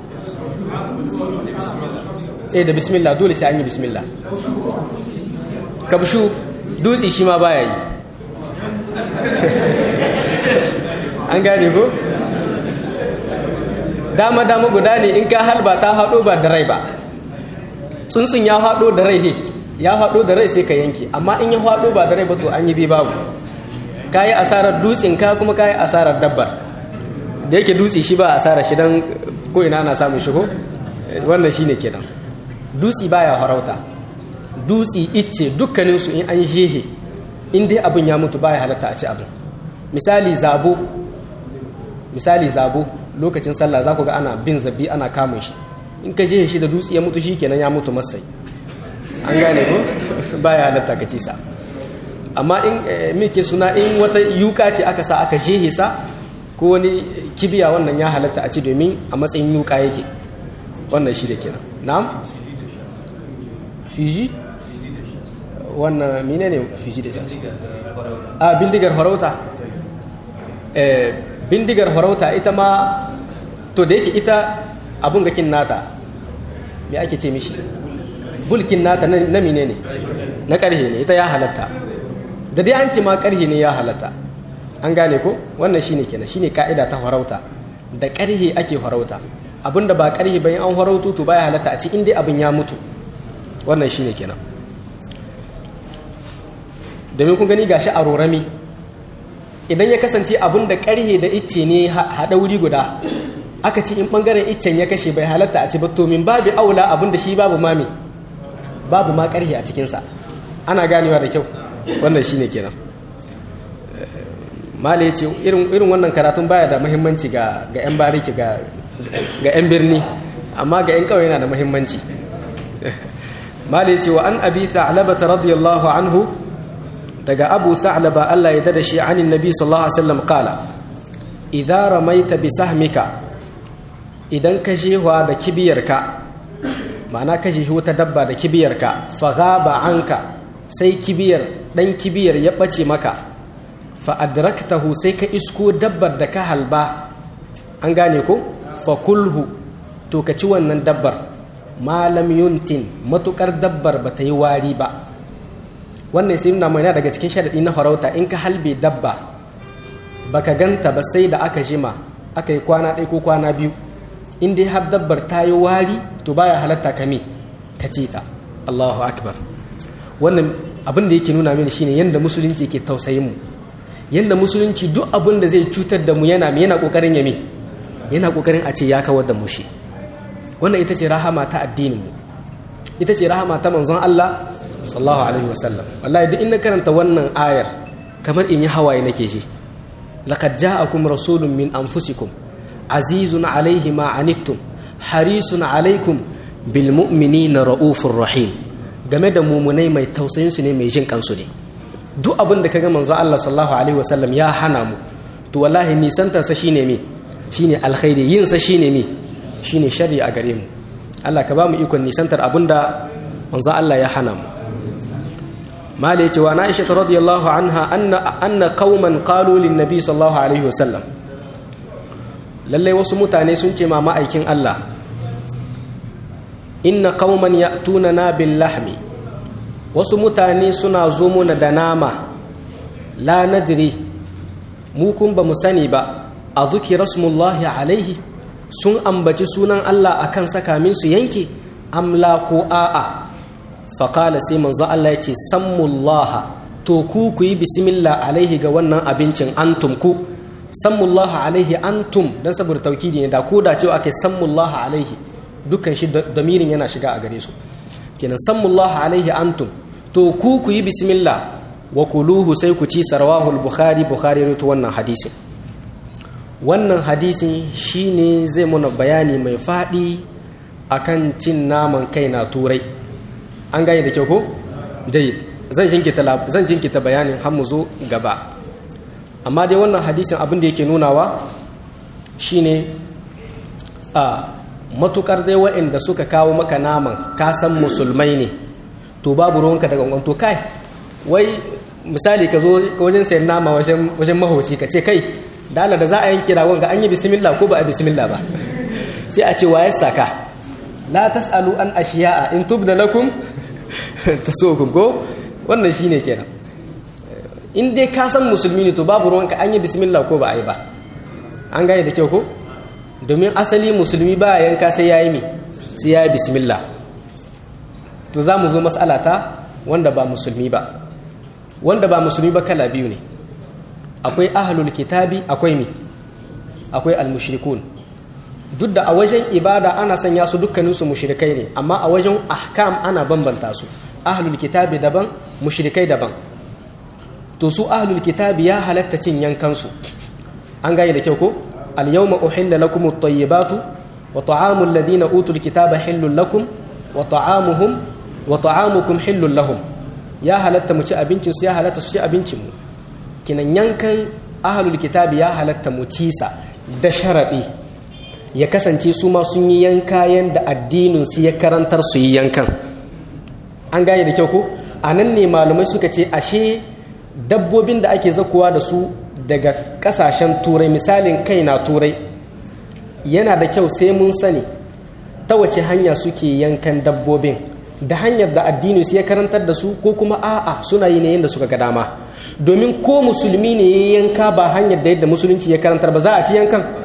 eh da bismillah dole sai an yi bismillah kabshu dutse shi ma baya yi an gane ko? dama dama guda ne in ka halba ta haɗo ba da rai ba tsuntsun ya haɗo da rai he ya haɗo da rai sai ka yanke amma in ya haɗo ba da rai ba to an yi bi babu ka yi asarar dutsen ka kuma ka yi asarar dabbar da yake dutse shi ba asarar shi don ko ina ana samun shigo wannan shi ne kenan dutse baya farauta dutse icce dukkaninsu in an jehe in dai abin ya mutu baya halatta a ci abin misali zabo misali zabo lokacin sallah za ku ga ana bin zabi ana kamun shi in ka jehe shi da dutse ya mutu shi kenan ya mutu masai an gane ko baya halatta ka ci sa amma in muke suna in wata yuka ce aka sa aka jehe sa ko wani kibiya wannan ya halatta a ci domin a matsayin yuka yake wannan shi da kenan na'am fiji wannan mine ne fiji da a bindigar farauta bindigar farauta ita ma to da yake ita abun gakin nata me ake ce mishi bulkin nata na mine ne na karhe ne ita ya halatta da dai an ce ma karhe ne ya halatta an gane ko wannan shine kenan shine ka'ida ta farauta da ƙarhe ake farauta abinda ba ƙarhe bayan an farautu to baya halatta a ci inda abin ya mutu wannan shine kenan domin kun gani gashi a rorami idan ya kasance abin da ƙarhe da icce ne haɗa wuri guda aka ci in ɓangaren iccen ya kashe bai halatta a ci ba to min babu aula abin da shi babu mami babu ma ƙarhe a cikinsa ana ganewa da kyau wannan shine kenan mala ya ce irin wannan karatun baya da muhimmanci ga 'yan bariki ga 'yan birni amma ga 'yan kawai yana da muhimmanci mala ya ce wa an abi tha'labata radiyallahu anhu daga abu tha'laba Allah ya dada shi anin nabi sallallahu alaihi wasallam qala idza ramaita bi sahmika idan ka jehwa da kibiyarka ma'ana ka jehi wata dabba da kibiyarka fa ghaba anka sai kibiyar dan kibiyar ya bace maka fa adraktahu sai ka isko dabbar da ka halba an gane ko fa kulhu to ka ci wannan dabbar malam yuntin matukar dabbar ba ta yi wari ba wannan sai nuna mai daga cikin sharaɗi na farauta in ka halbe dabba baka ganta ba sai da aka jima aka yi kwana ɗaya ko kwana biyu in dai har dabbar ta yi wari to baya halatta kame ka ce ta Allahu akbar wannan abin da yake nuna mini shine yanda musulunci ke tausayin mu yanda musulunci duk abin da zai cutar da mu yana yana kokarin yame yana kokarin a ce ya kawar da mu shi wannan ita ce rahama ta addinin mu ita ce rahama ta manzon Allah sallallahu alaihi wasallam wallahi duk in na karanta wannan ayar kamar in yi hawaye nake ji laqad ja'akum rasulun min anfusikum azizun alaihi ma anittum harisun alaikum bil mu'minina raufur rahim game da mumunai mai tausayin su ne mai jin kansu ne duk abin da kaga manzo Allah sallallahu alaihi wasallam ya hana mu to wallahi nisantar sa shine me shine alkhairi yin sa shine me shine sharri a gare mu Allah ka ba mu ikon nisantar abinda manzo Allah ya hana mu mala yace wa Aisha radiyallahu anha anna anna qauman qalu lin nabi sallallahu alaihi wasallam lalle wasu mutane sun ce ma ma'aikin Allah inna qauman ya'tunana bil lahmi wasu mutane suna zo muna da nama la nadri mu kun ba mu sani ba a zuki rasmullahi alaihi sun ambaci sunan Allah akan sakamin su yanke amla ko a'a faƙala sai manzo Allah ya ce sammullaha to ku ku yi bismillah alaihi ga wannan abincin antum ku sammullaha alaihi antum dan saboda taukidi ne da ko da cewa ake sammullaha alaihi dukkan shi damirin yana shiga a gare su kenan sammullaha alaihi antum to ku ku yi bismillah wa kuluhu sai ku ci sarwahul bukhari bukhari rutu wannan hadisin wannan hadisin shine zai muna bayani mai faɗi akan cin naman kai na turai an gane da kyau ko jayyid zan jinkita zan jinkita bayanin har mu zo gaba amma dai wannan hadisin abin da yake nunawa shine a matukar dai waɗanda suka kawo maka naman ka san musulmai ne to babu ruwanka daga wangan to kai wai misali ka zo wajen sayan nama wajen mahauci ka ce kai dala da za a yanki ragon ga an yi bismillah ko ba a bismillah ba sai a ce wa ya saka la tasalu an ashiya'a in tubda lakum tasukum ko wannan shine kenan in dai ka san musulmi ne to babu ruwanka an yi bismillah ko ba a yi ba an gane da kyau ko domin asali musulmi ba yanka sai ya yi mi sai ya yi bismillah to za mu zo matsala ta wanda ba musulmi ba wanda ba musulmi ba kala biyu ne akwai ahlul kitabi akwai mi akwai almushrikun duk da a wajen ibada ana sanya su dukkaninsu mushrikai ne amma a wajen ahkam ana bambanta su ahlul kitabi daban mushrikai daban to su ahlul kitabi ya halatta cin yankansu an gane da kyau ko al-yawma uhilla lakum at-tayyibatu wa ta'amu alladhina utul kitaba hillul lakum wa ta'amuhum wa ta'amukum hillul lahum ya halatta mu ci abincin su ya halatta su ci abincin mu kinan yankan ahlul kitabi ya halatta mu ci sa da sharadi ya kasance su ma sun yi yanka yanda addinin su ya karantar su yi yankan an gane da kyau ko anan ne malumai suka ce ashe dabbobin da ake zakuwa da su daga kasashen turai misalin kai na turai yana da kyau sai mun sani ta wace hanya suke yankan dabbobin da hanyar da addini su ya karantar da su ko kuma a'a suna yi ne yadda suka ga dama domin ko musulmi ne ya yanka ba hanyar da yadda musulunci ya karantar ba za a ci yankan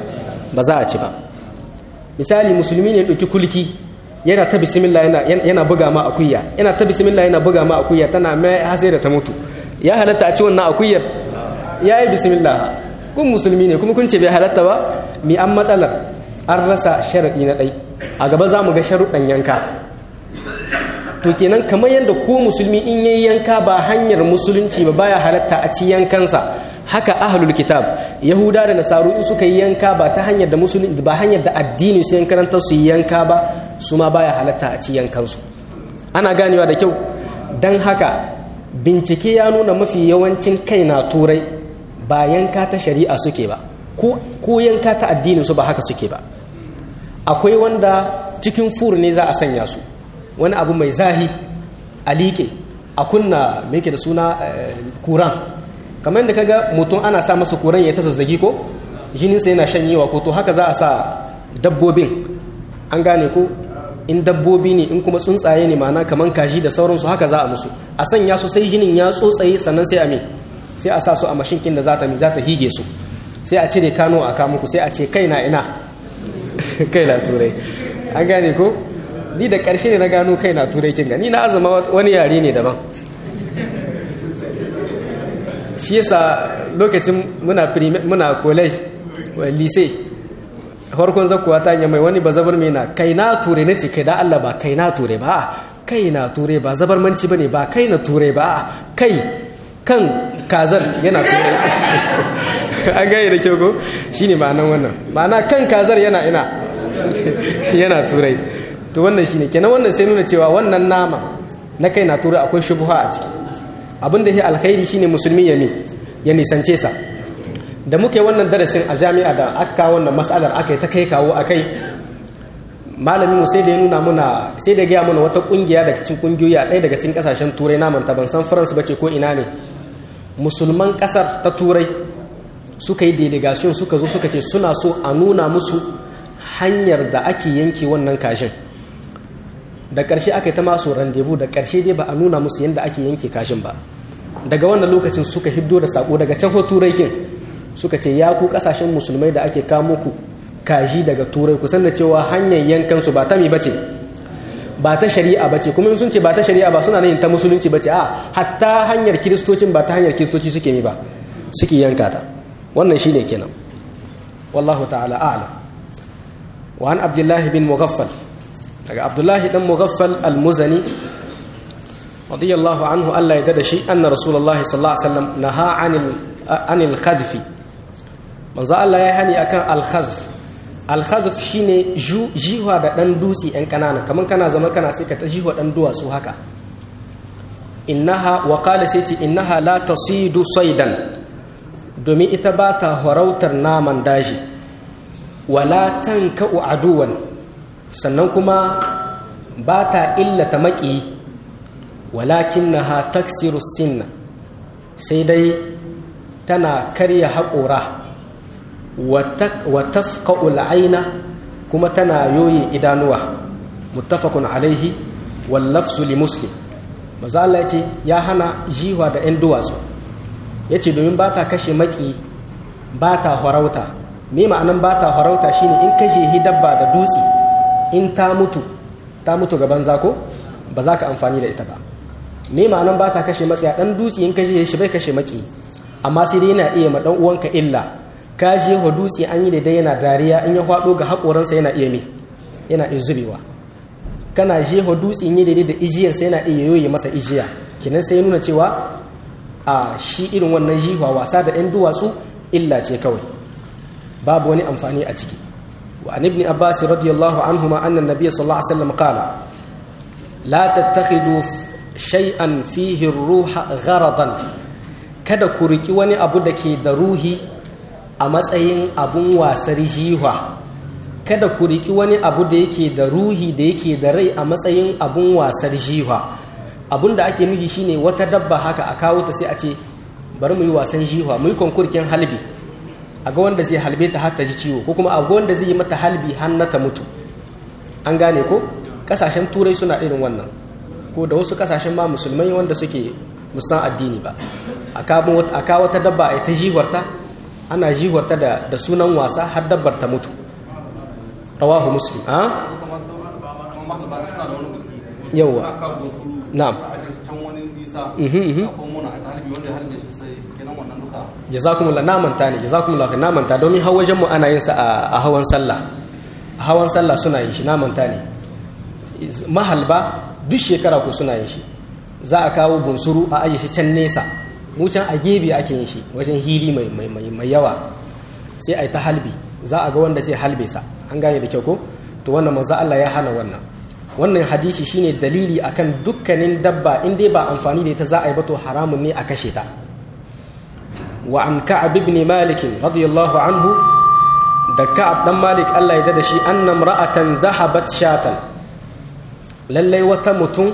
ba za a ci ba misali musulmi ne ɗauki kulki yana ta bismillah yana yana buga ma akuya yana ta bismillah yana buga ma akuya tana mai hasai da ta mutu ya halatta a ci wannan akuyar ya yi bismillah kun musulmi ne kuma kun ce bai halatta ba mi an matsalar an rasa sharaɗi na ɗai a gaba za mu ga sharuɗan yanka to kenan kamar yadda ko musulmi in yayi yanka ba hanyar musulunci ba baya halatta a ci yankansa haka ahlul kitab yahuda da nasaru in suka yi yanka ba ta hanyar da musulunci ba hanyar da addini su yankarantar su yi yanka ba su ma baya halatta a ci yankansu ana ganewa da kyau don haka bincike ya nuna mafi yawancin kai na turai ba yanka ta shari'a suke ba ko yanka ta addinin su ba haka suke ba akwai wanda cikin fur ne za a sanya su wani abu mai zahi a liƙe a kunna mai da suna kuran kamar yadda kaga mutum ana sa masa kuran ya ta zazzagi ko jininsa yana shanyewa ko to haka za a sa dabbobin an gane ko in dabbobi ne in kuma tsuntsaye ne mana kamar kaji da sauransu haka za a musu a sanya su sai jinin ya tsotsaye sannan sai a me sai a sa su a mashinkin da za ta za ta hige su sai a cire kano a kamuku sai a ce kai na ina kai na turai an gane ko ni da ƙarshe ne na gano kai na turai kin gani na azama wani yare ne daban shi yasa lokacin muna muna college lycée farkon zakuwa ta mai wani ba zabar mai na kai na ture na ce kai da Allah ba kai na ture ba kai na ture ba zabar manci bane ba kai na ture ba kai kan kazar yana ture an gaya da kyau ko shine ma'anan wannan ma'ana kan kazar yana ina yana turai to wannan shine kenan wannan sai nuna cewa wannan nama na kai na ture akwai shubuha a ciki abin da ya alkhairi shine musulmi ya mi ya nisance sa da muke wannan darasin a jami'a da aka wannan matsalar aka yi ta kai kawo a kai malamin mu sai da ya nuna muna sai da gaya mana wata kungiya daga cikin kungiyoyi a ɗaya daga cikin kasashen turai naman ta ban san france bace ko ina ne musulman kasar ta turai suka yi delegation suka zo suka ce suna so a nuna musu hanyar da ake yanke wannan kashin da ƙarshe aka yi ta masu randevu da ƙarshe dai ba a nuna musu yadda ake yanke kashin ba daga wannan lokacin suka hiddo da sako daga can turai kin suka ce ya ku kasashen musulmai da ake kamo ku kaji daga turai kusan da cewa hanyar yankan su ba ta mi bace ba ta shari'a bace kuma sun ce ba ta shari'a ba suna yin ta musulunci bace a hatta hanyar kiristocin ba ta hanyar kiristoci suke mi ba suke yanka ta wannan shine kenan wallahu ta'ala a'lam wa an abdullahi bin mughaffal daga abdullahi dan mughaffal al-muzani radiyallahu anhu Allah ya dada shi anna rasulullahi sallallahu alaihi wasallam naha anil anil khadfi manzo Allah ya hani akan al-khadf al-khadf shine jiwa da dan dutsi ɗan kanana kaman kana zama kana sai ka ta jiwa dan duwatsu haka innaha wa qala sai ce innaha la tasidu saydan domin ita ba ta horautar naman daji wala tanka'u aduwan sannan kuma ba ta illata maki walakinnaha taksiru sinna sai dai tana karya haƙora wa tafqa'ul aina kuma tana yoyin idanuwa muttafaqun alaihi wal lafzu li muslim maza Allah yace ya hana jiwa da 'yan duwatsu yace domin ba ta kashe maki ba ta farauta me ma'anan ba ta farauta shine in kashe hidabba da dutse in ta mutu ta mutu gaban zako ba za ka amfani da ita ba me ma'anan ba ta kashe matsaya dan dutse in kashe shi bai kashe maki amma sai dai yana iya ma dan uwanka illa ka je wa dutse an yi daidai yana dariya in ya faɗo ga haƙoransa yana iya me yana iya zubewa kana je wa dutse in yi daidai da ijiyarsa yana iya yoye masa ijiya kinan sai nuna cewa a shi irin wannan jiwa wasa da ɗan duwatsu illa ce kawai babu wani amfani a ciki wa an ibn abbas radiyallahu anhuma anna nabiyyi sallallahu alaihi wasallam qala la tattakhidu shay'an fihi ruha gharadan kada ku riki wani abu da ke da ruhi a matsayin abun wasar jiwa kada ku riki wani abu da yake da ruhi da yake da rai a matsayin abun wasar jiwa abun da ake nufi shine wata dabba haka a kawo ta sai a ce bari mu yi wasan jiwa mu yi konkurkin halbi a ga wanda zai halbe ta har ta ji ciwo ko kuma a ga wanda zai yi mata halbi har na ta mutu an gane ko kasashen turai suna irin wannan ko da wasu kasashen ma musulmai wanda suke musan addini ba a kawo wata dabba a ta jiwarta ana jiwarta da sunan wasa har dabbar ta mutu rawahu muslim a yawa na'am jazakumullah na manta ne jazakumullah na manta domin har wajen mu ana yin sa a hawan sallah a hawan sallah suna yin shi na manta ne mahalba duk shekara ku suna yin shi za a kawo bunsuru a aje shi can nesa mu can a gebe ake yin shi wajen hili mai yawa sai a yi ta halbi za a ga wanda zai halbe sa an gane da kyau ko to wannan manzo Allah ya hana wannan wannan hadisi shine dalili akan dukkanin dabba in dai ba amfani da ita za a yi ba to haramun ne a kashe ta wa an ka'ab ibn malik radiyallahu anhu da ka'ab dan malik Allah ya da shi anna imra'atan dhahabat shatan lallai wata mutum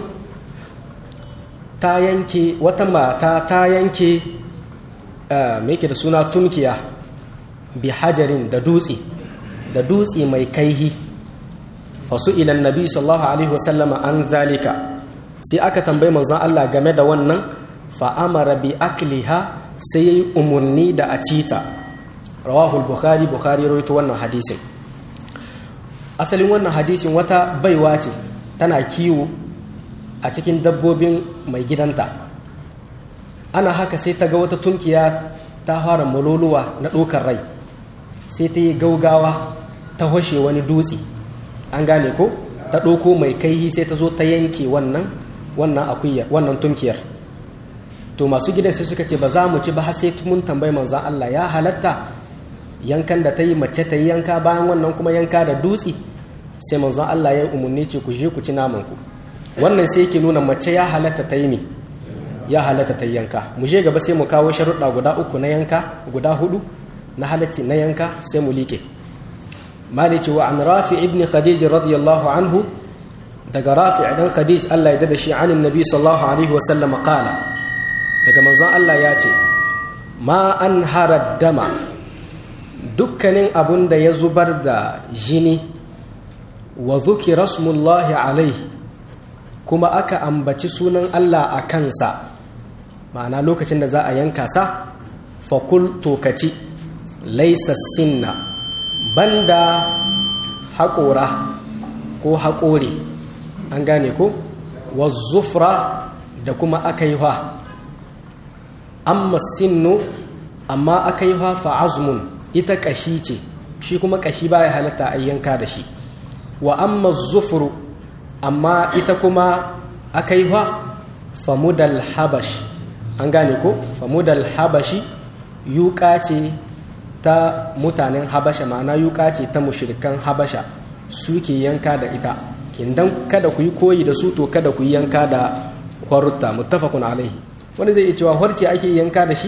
ta yanke wata mata ta yanke me yake da suna tunkiya bi hajarin da dutse da dutse mai kaihi fasu ilan nabi sallallahu alaihi wasallama an zalika sai aka tambayi manzon Allah game da wannan fa'amara bi akliha sai yayi umarni da a cita rawahu bukhari bukhari rawaito wannan hadisin asalin wannan hadisin wata baiwa ce tana kiwo a cikin dabbobin mai gidanta ana haka sai ta ga wata tunkiya ta fara maloluwa na ɗokar rai sai ta yi gaugawa ta hoshe wani dutse an gane ko ta ɗoko mai kaihi sai ta zo ta yanke wannan wannan akuyar wannan tunkiyar to masu gidan sai suka ce ba za mu ci ba har sai mun tambayi manzan Allah ya halatta yankan da ta yi mace ta yi yanka bayan wannan kuma yanka da dutse sai manzan Allah ya yi umarni ce ku je ku ci naman ku wannan sai yake nuna mace ya halatta ta yi mi ya halatta ta yi yanka mu je gaba sai mu kawo sharuɗa guda uku na yanka guda hudu na halacci na yanka sai mu liƙe malici wa an rafi ibn khadij radiyallahu anhu daga rafi dan khadij Allah ya dada shi anin nabi sallallahu alaihi wasallam qala daga manzon Allah ya ce ma an harad dama dukkanin abun da ya zubar da jini wa dhukira rasmullahi alaihi kuma aka ambaci sunan Allah a kansa ma'ana lokacin da za a yanka sa fakul tokaci laisa sinna banda haƙora ko haƙore an gane ko wa zufra da kuma aka yi amma sinnu amma aka yi fa'azmun ita ƙashi ce shi kuma ƙashi ba ya halatta a yanka da shi wa amma zufuru amma ita kuma aka yi famudal habash an gane ko famudal habashi yuƙa ce ta mutanen habasha ma'ana yuƙa ce ta mushrikan habasha suke yanka da ita kindan kada ku yi koyi da su to kada ku yi yanka da horta muttafaqun alaihi wani zai iya cewa horce ake yanka da shi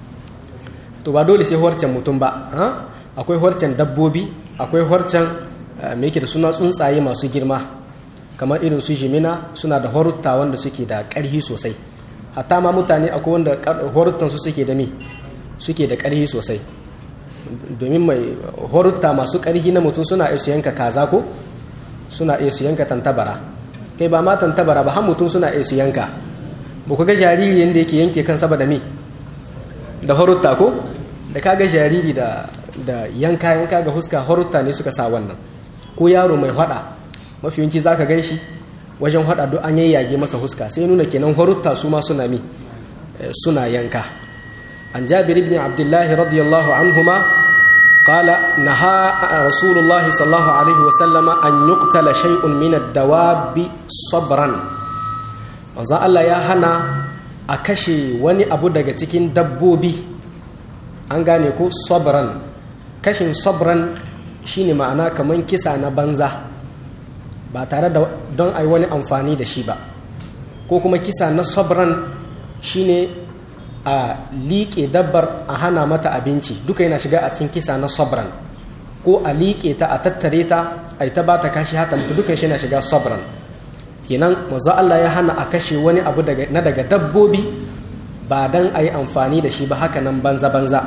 to ba dole sai horcen mutum ba akwai horcen dabbobi akwai horcen me yake da suna tsuntsaye masu girma kamar irin su jimina suna da horutta wanda suke da ƙarhi sosai hatta ma mutane akwai wanda horuttansu suke da me suke da ƙarhi sosai domin mai horutta masu ƙarhi na mutum suna iya su yanka kaza ko suna iya su yanka tantabara kai ba ma tantabara ba har mutum suna iya su yanka ba ku ga jariri yadda yake yanke kan saboda me da horutta ko da kaga jariri da da yanka yanka ga huska horutta ne suka sa wannan ko yaro mai hada mafi yawanci zaka gan shi wajen hada duk an yayyage masa huska sai nuna kenan horutta su ma suna mi suna yanka an jabir ibn abdullahi radiyallahu anhuma qala naha rasulullah sallallahu alaihi wa sallama an yuqtala shay'un min ad-dawabi sabran manzo Allah ya hana a kashe wani abu daga cikin dabbobi an gane ko sabran kashin sabran shine ma'ana kaman kisa na banza ba tare da don a yi wani amfani da shi ba ko kuma kisa na sabran shine a liƙe dabbar a hana mata abinci duka yana shiga a cikin kisa na sabran ko a liƙe ta a tattare ta a yi ta ba ta kashi hata mutu duka shi na shiga sabran kenan maza Allah ya hana a kashe wani abu na daga dabbobi ba don a yi amfani da shi ba haka nan banza-banza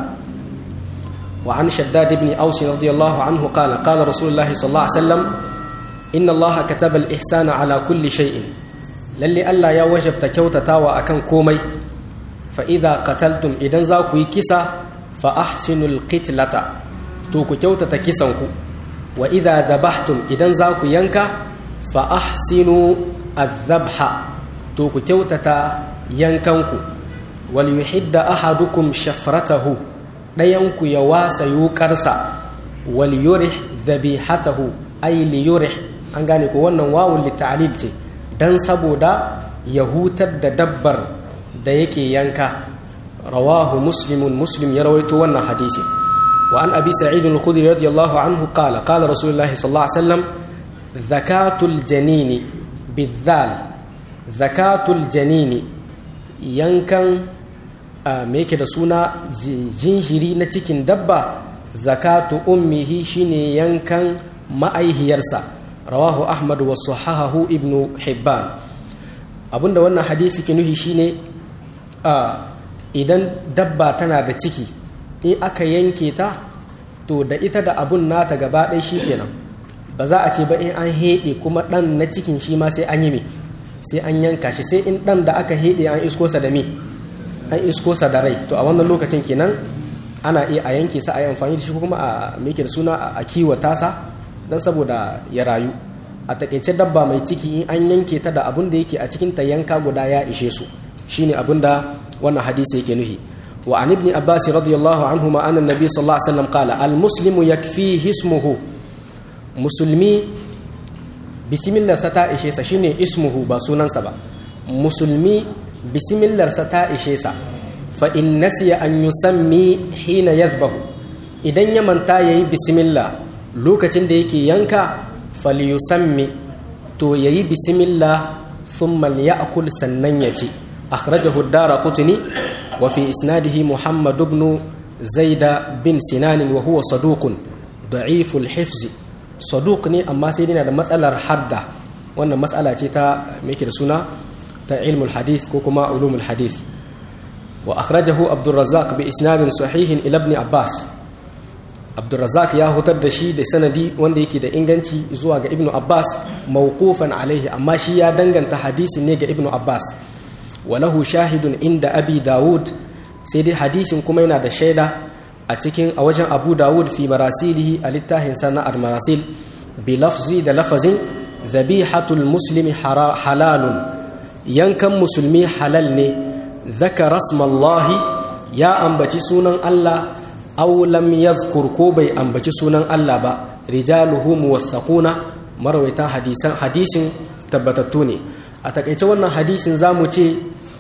وعن شداد بن أوس رضي الله عنه قال قال رسول الله صلى الله عليه وسلم إن الله كتب الإحسان على كل شيء للي ألا يا وجب تكوت تاوى أكن كومي فإذا قتلتم إذن ذاكو كسا فأحسنوا القتلة توكو كوت تكسنكو wa idha dhabhtum idan za ku yanka fa ahsinu adh-dhabha to ku kyautata yankanku wal yuhidda ahadukum shafratahu dayanku ya wasa yukarsa wal yurih dhabihatahu ay li yurih an gane ko wannan wawun li ta'lil ce dan saboda ya hutar da dabbar da yake yanka rawahu muslimun muslim ya rawaito wannan hadisi wa an abi sa'id al-khudri radiyallahu anhu qala qala rasulullahi sallallahu alaihi wasallam zakatul janini bidhal zakatul janini yankan me yake da suna jinjiri na cikin dabba zakatu ummihi shine yankan ma'aihiyarsa rawahu ahmad wa sahahahu ibnu hibban abinda wannan hadisi ke nuhi shine idan dabba tana da ciki in aka yanke ta to da ita da abun nata gaba ɗaya shi kenan ba za a ce ba in an heɗe kuma ɗan na cikin shi ma sai an yi me sai an yanka shi sai in ɗan da aka heɗe an isko sa da me an isko sa da rai to a wannan lokacin kenan ana iya a yanke sa a yi amfani da shi kuma a meke da suna a kiwata sa don saboda ya rayu a takaice dabba mai ciki in an yanke ta da abun da yake a cikin ta yanka guda ya ishe su shine abun da wannan hadisi yake nuhi wa an ibn abbas radiyallahu anhu ma anna nabi sallallahu alaihi wasallam qala al muslimu yakfihi ismuhu musulmi bismillah sa ta ishe sa shine ismuhu ba sunansa ba musulmi bismillah sa ta ishe sa fa in nasiya an yusammi hina yadhbahu idan ya manta yayi bismillah lokacin da yake yanka falyusammi to yayi bismillah thumma liya'kul sannan ya ci akhrajahu ad-daraqutni wa fi isnadihi muhammad ibn zaid bin sinan wa huwa saduqun da'if al-hifz saduq ne amma sai yana da matsalar hadda wannan matsala ce ta me da suna ta ilmul hadith ko kuma ulumul hadith wa akhrajahu abdurrazzaq bi isnadin sahihin ila ibn abbas abdurrazzaq ya hutar da shi da sanadi wanda yake da inganci zuwa ga ibnu abbas mawqufan alaihi amma shi ya danganta hadisin ne ga ibnu abbas walahu shahidun inda abi dawud sai dai hadisin kuma yana da shaida a cikin a wajen abu dawud fi marasilihi a littafin sana'ar marasil bi lafzi da lafazin dhabihatul muslimi halalun yankan musulmi halal ne dhakara rasmallahi ya ambaci sunan Allah aw lam yadhkur ko bai ambaci sunan Allah ba rijaluhu muwaththaquna marwaitan hadisan hadisin tabbatattu ne a takaice wannan hadisin zamu ce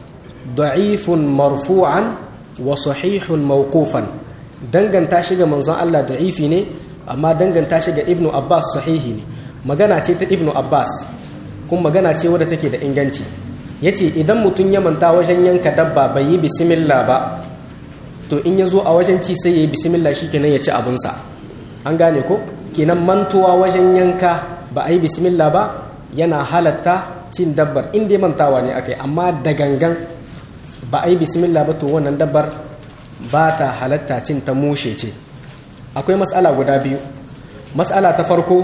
da'ifun marfu'an wa sahihun mawqufan danganta shi ga manzon Allah da'ifi ne amma danganta shi ga ibnu abbas sahihi ne magana ce ta ibnu abbas kuma magana ce wadda take da inganci yace idan mutum ya manta wajen yanka dabba bai yi bismillah ba to in ya zo a wajen ci sai ya yi bismillah shi kenan ya ci abinsa an gane ko kenan mantuwa wajen yanka ba a yi bismillah ba yana halatta cin dabbar in dai mantawa ne aka yi amma da gangan ba a yi bismillah ba to wannan dabbar ba ta halatta cin ta mushe ce akwai matsala guda biyu matsala ta farko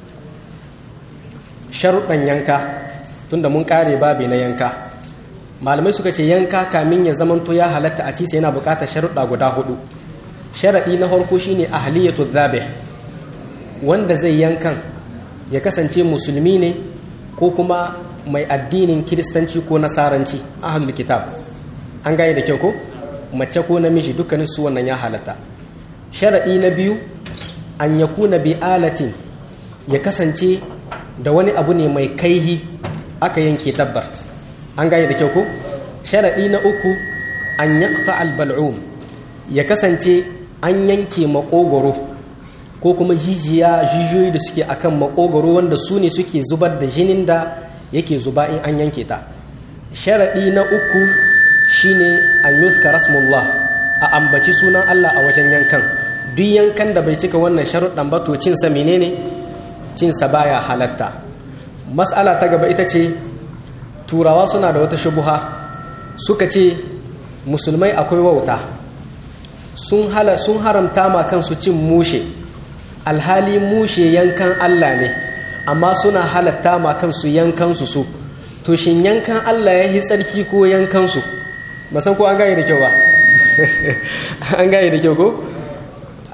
sharuɗan yanka tunda mun ƙare babi na yanka malamai suka ce yanka kamin ya zamanto ya halatta a ci sai yana bukatar sharuɗa guda hudu sharaɗi na farko shine ahliyatu dhabih wanda zai yankan ya kasance musulmi ne ko kuma mai addinin kiristanci ko nasaranci ahlul kitab an gane da kyau ko mace ko namiji dukkanin su wannan ya halatta sharaɗi na biyu an yakuna bi alatin ya kasance da wani abu ne mai kaihi aka yanke dabbar an gane da kyau ko sharaɗi na uku an yaqta albal'um ya kasance an yanke makogoro ko kuma jijiya jijiyoyi da suke akan makogoro wanda su ne suke zubar da jinin da yake zuba in an yanke ta sharaɗi na uku shine an yuzka rasmullah a ambaci sunan Allah a wajen yankan duk yankan da bai cika wannan sharuɗan ba to cinsa menene cinsa baya halatta mas'ala ta gaba ita ce turawa suna da wata shubuha suka ce musulmai akwai wauta sun hala sun haramta ma kansu cin mushe alhali mushe yankan Allah ne amma suna halatta ma kansu yankansu su to shin yankan Allah ya yi tsarki ko yankansu ba san ko an gane da kyau ba an gane da kyau ko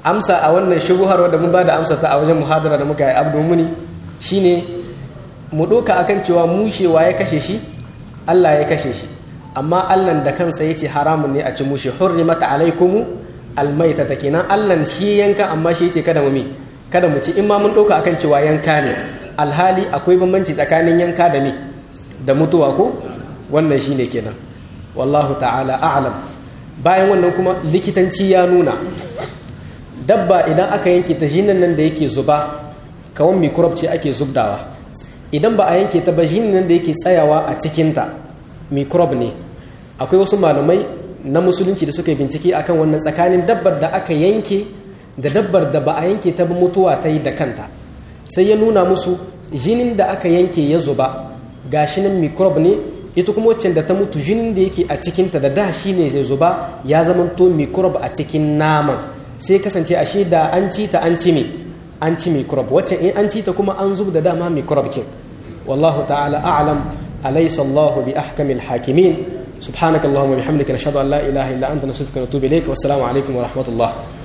amsa a wannan shubuhar wadda mun ba da amsa ta a wajen muhadara da muka yi abdu muni shine mu ɗoka akan cewa mushewa ya kashe shi Allah ya kashe shi amma Allah da kansa ya ce haramun ne a ci mushe hurrimat alaikumu almaita ta kenan Allah shi yanka amma shi ce kada mu mi kada mu ci in ma mun ɗauka akan cewa yanka ne alhali akwai bambanci tsakanin yanka da mi da mutuwa ko wannan shine kenan wallahu ta'ala a'lam bayan wannan kuma likitanci ya nuna dabba idan aka yanke ta jinin nan da yake zuba kawan microbe ce ake zubdawa idan ba a yanke ta ba jinin nan da yake tsayawa a cikinta microbe ne akwai wasu malamai na musulunci da suka yi bincike akan wannan tsakanin dabbar da aka yanke da dabbar da ba a yanke ta ba mutuwa ta yi da kanta sai ya nuna musu jinin da aka yanke ya zuba gashi nan microbe ne ita kuma wacce da ta mutu jinin da yake a cikinta da da shi ne zai zuba ya zamanto microbe a cikin naman sai kasance ashe da an ci ta an ci me an ci microbe wacce in an ci ta kuma an zub da dama microbe kin wallahu ta'ala a'lam alaysa Allahu bi ahkamil hakimin subhanakallahumma bihamdika nashhadu an la ilaha illa anta nastaghfiruka wa natubu ilayk wassalamu alaikum wa rahmatullah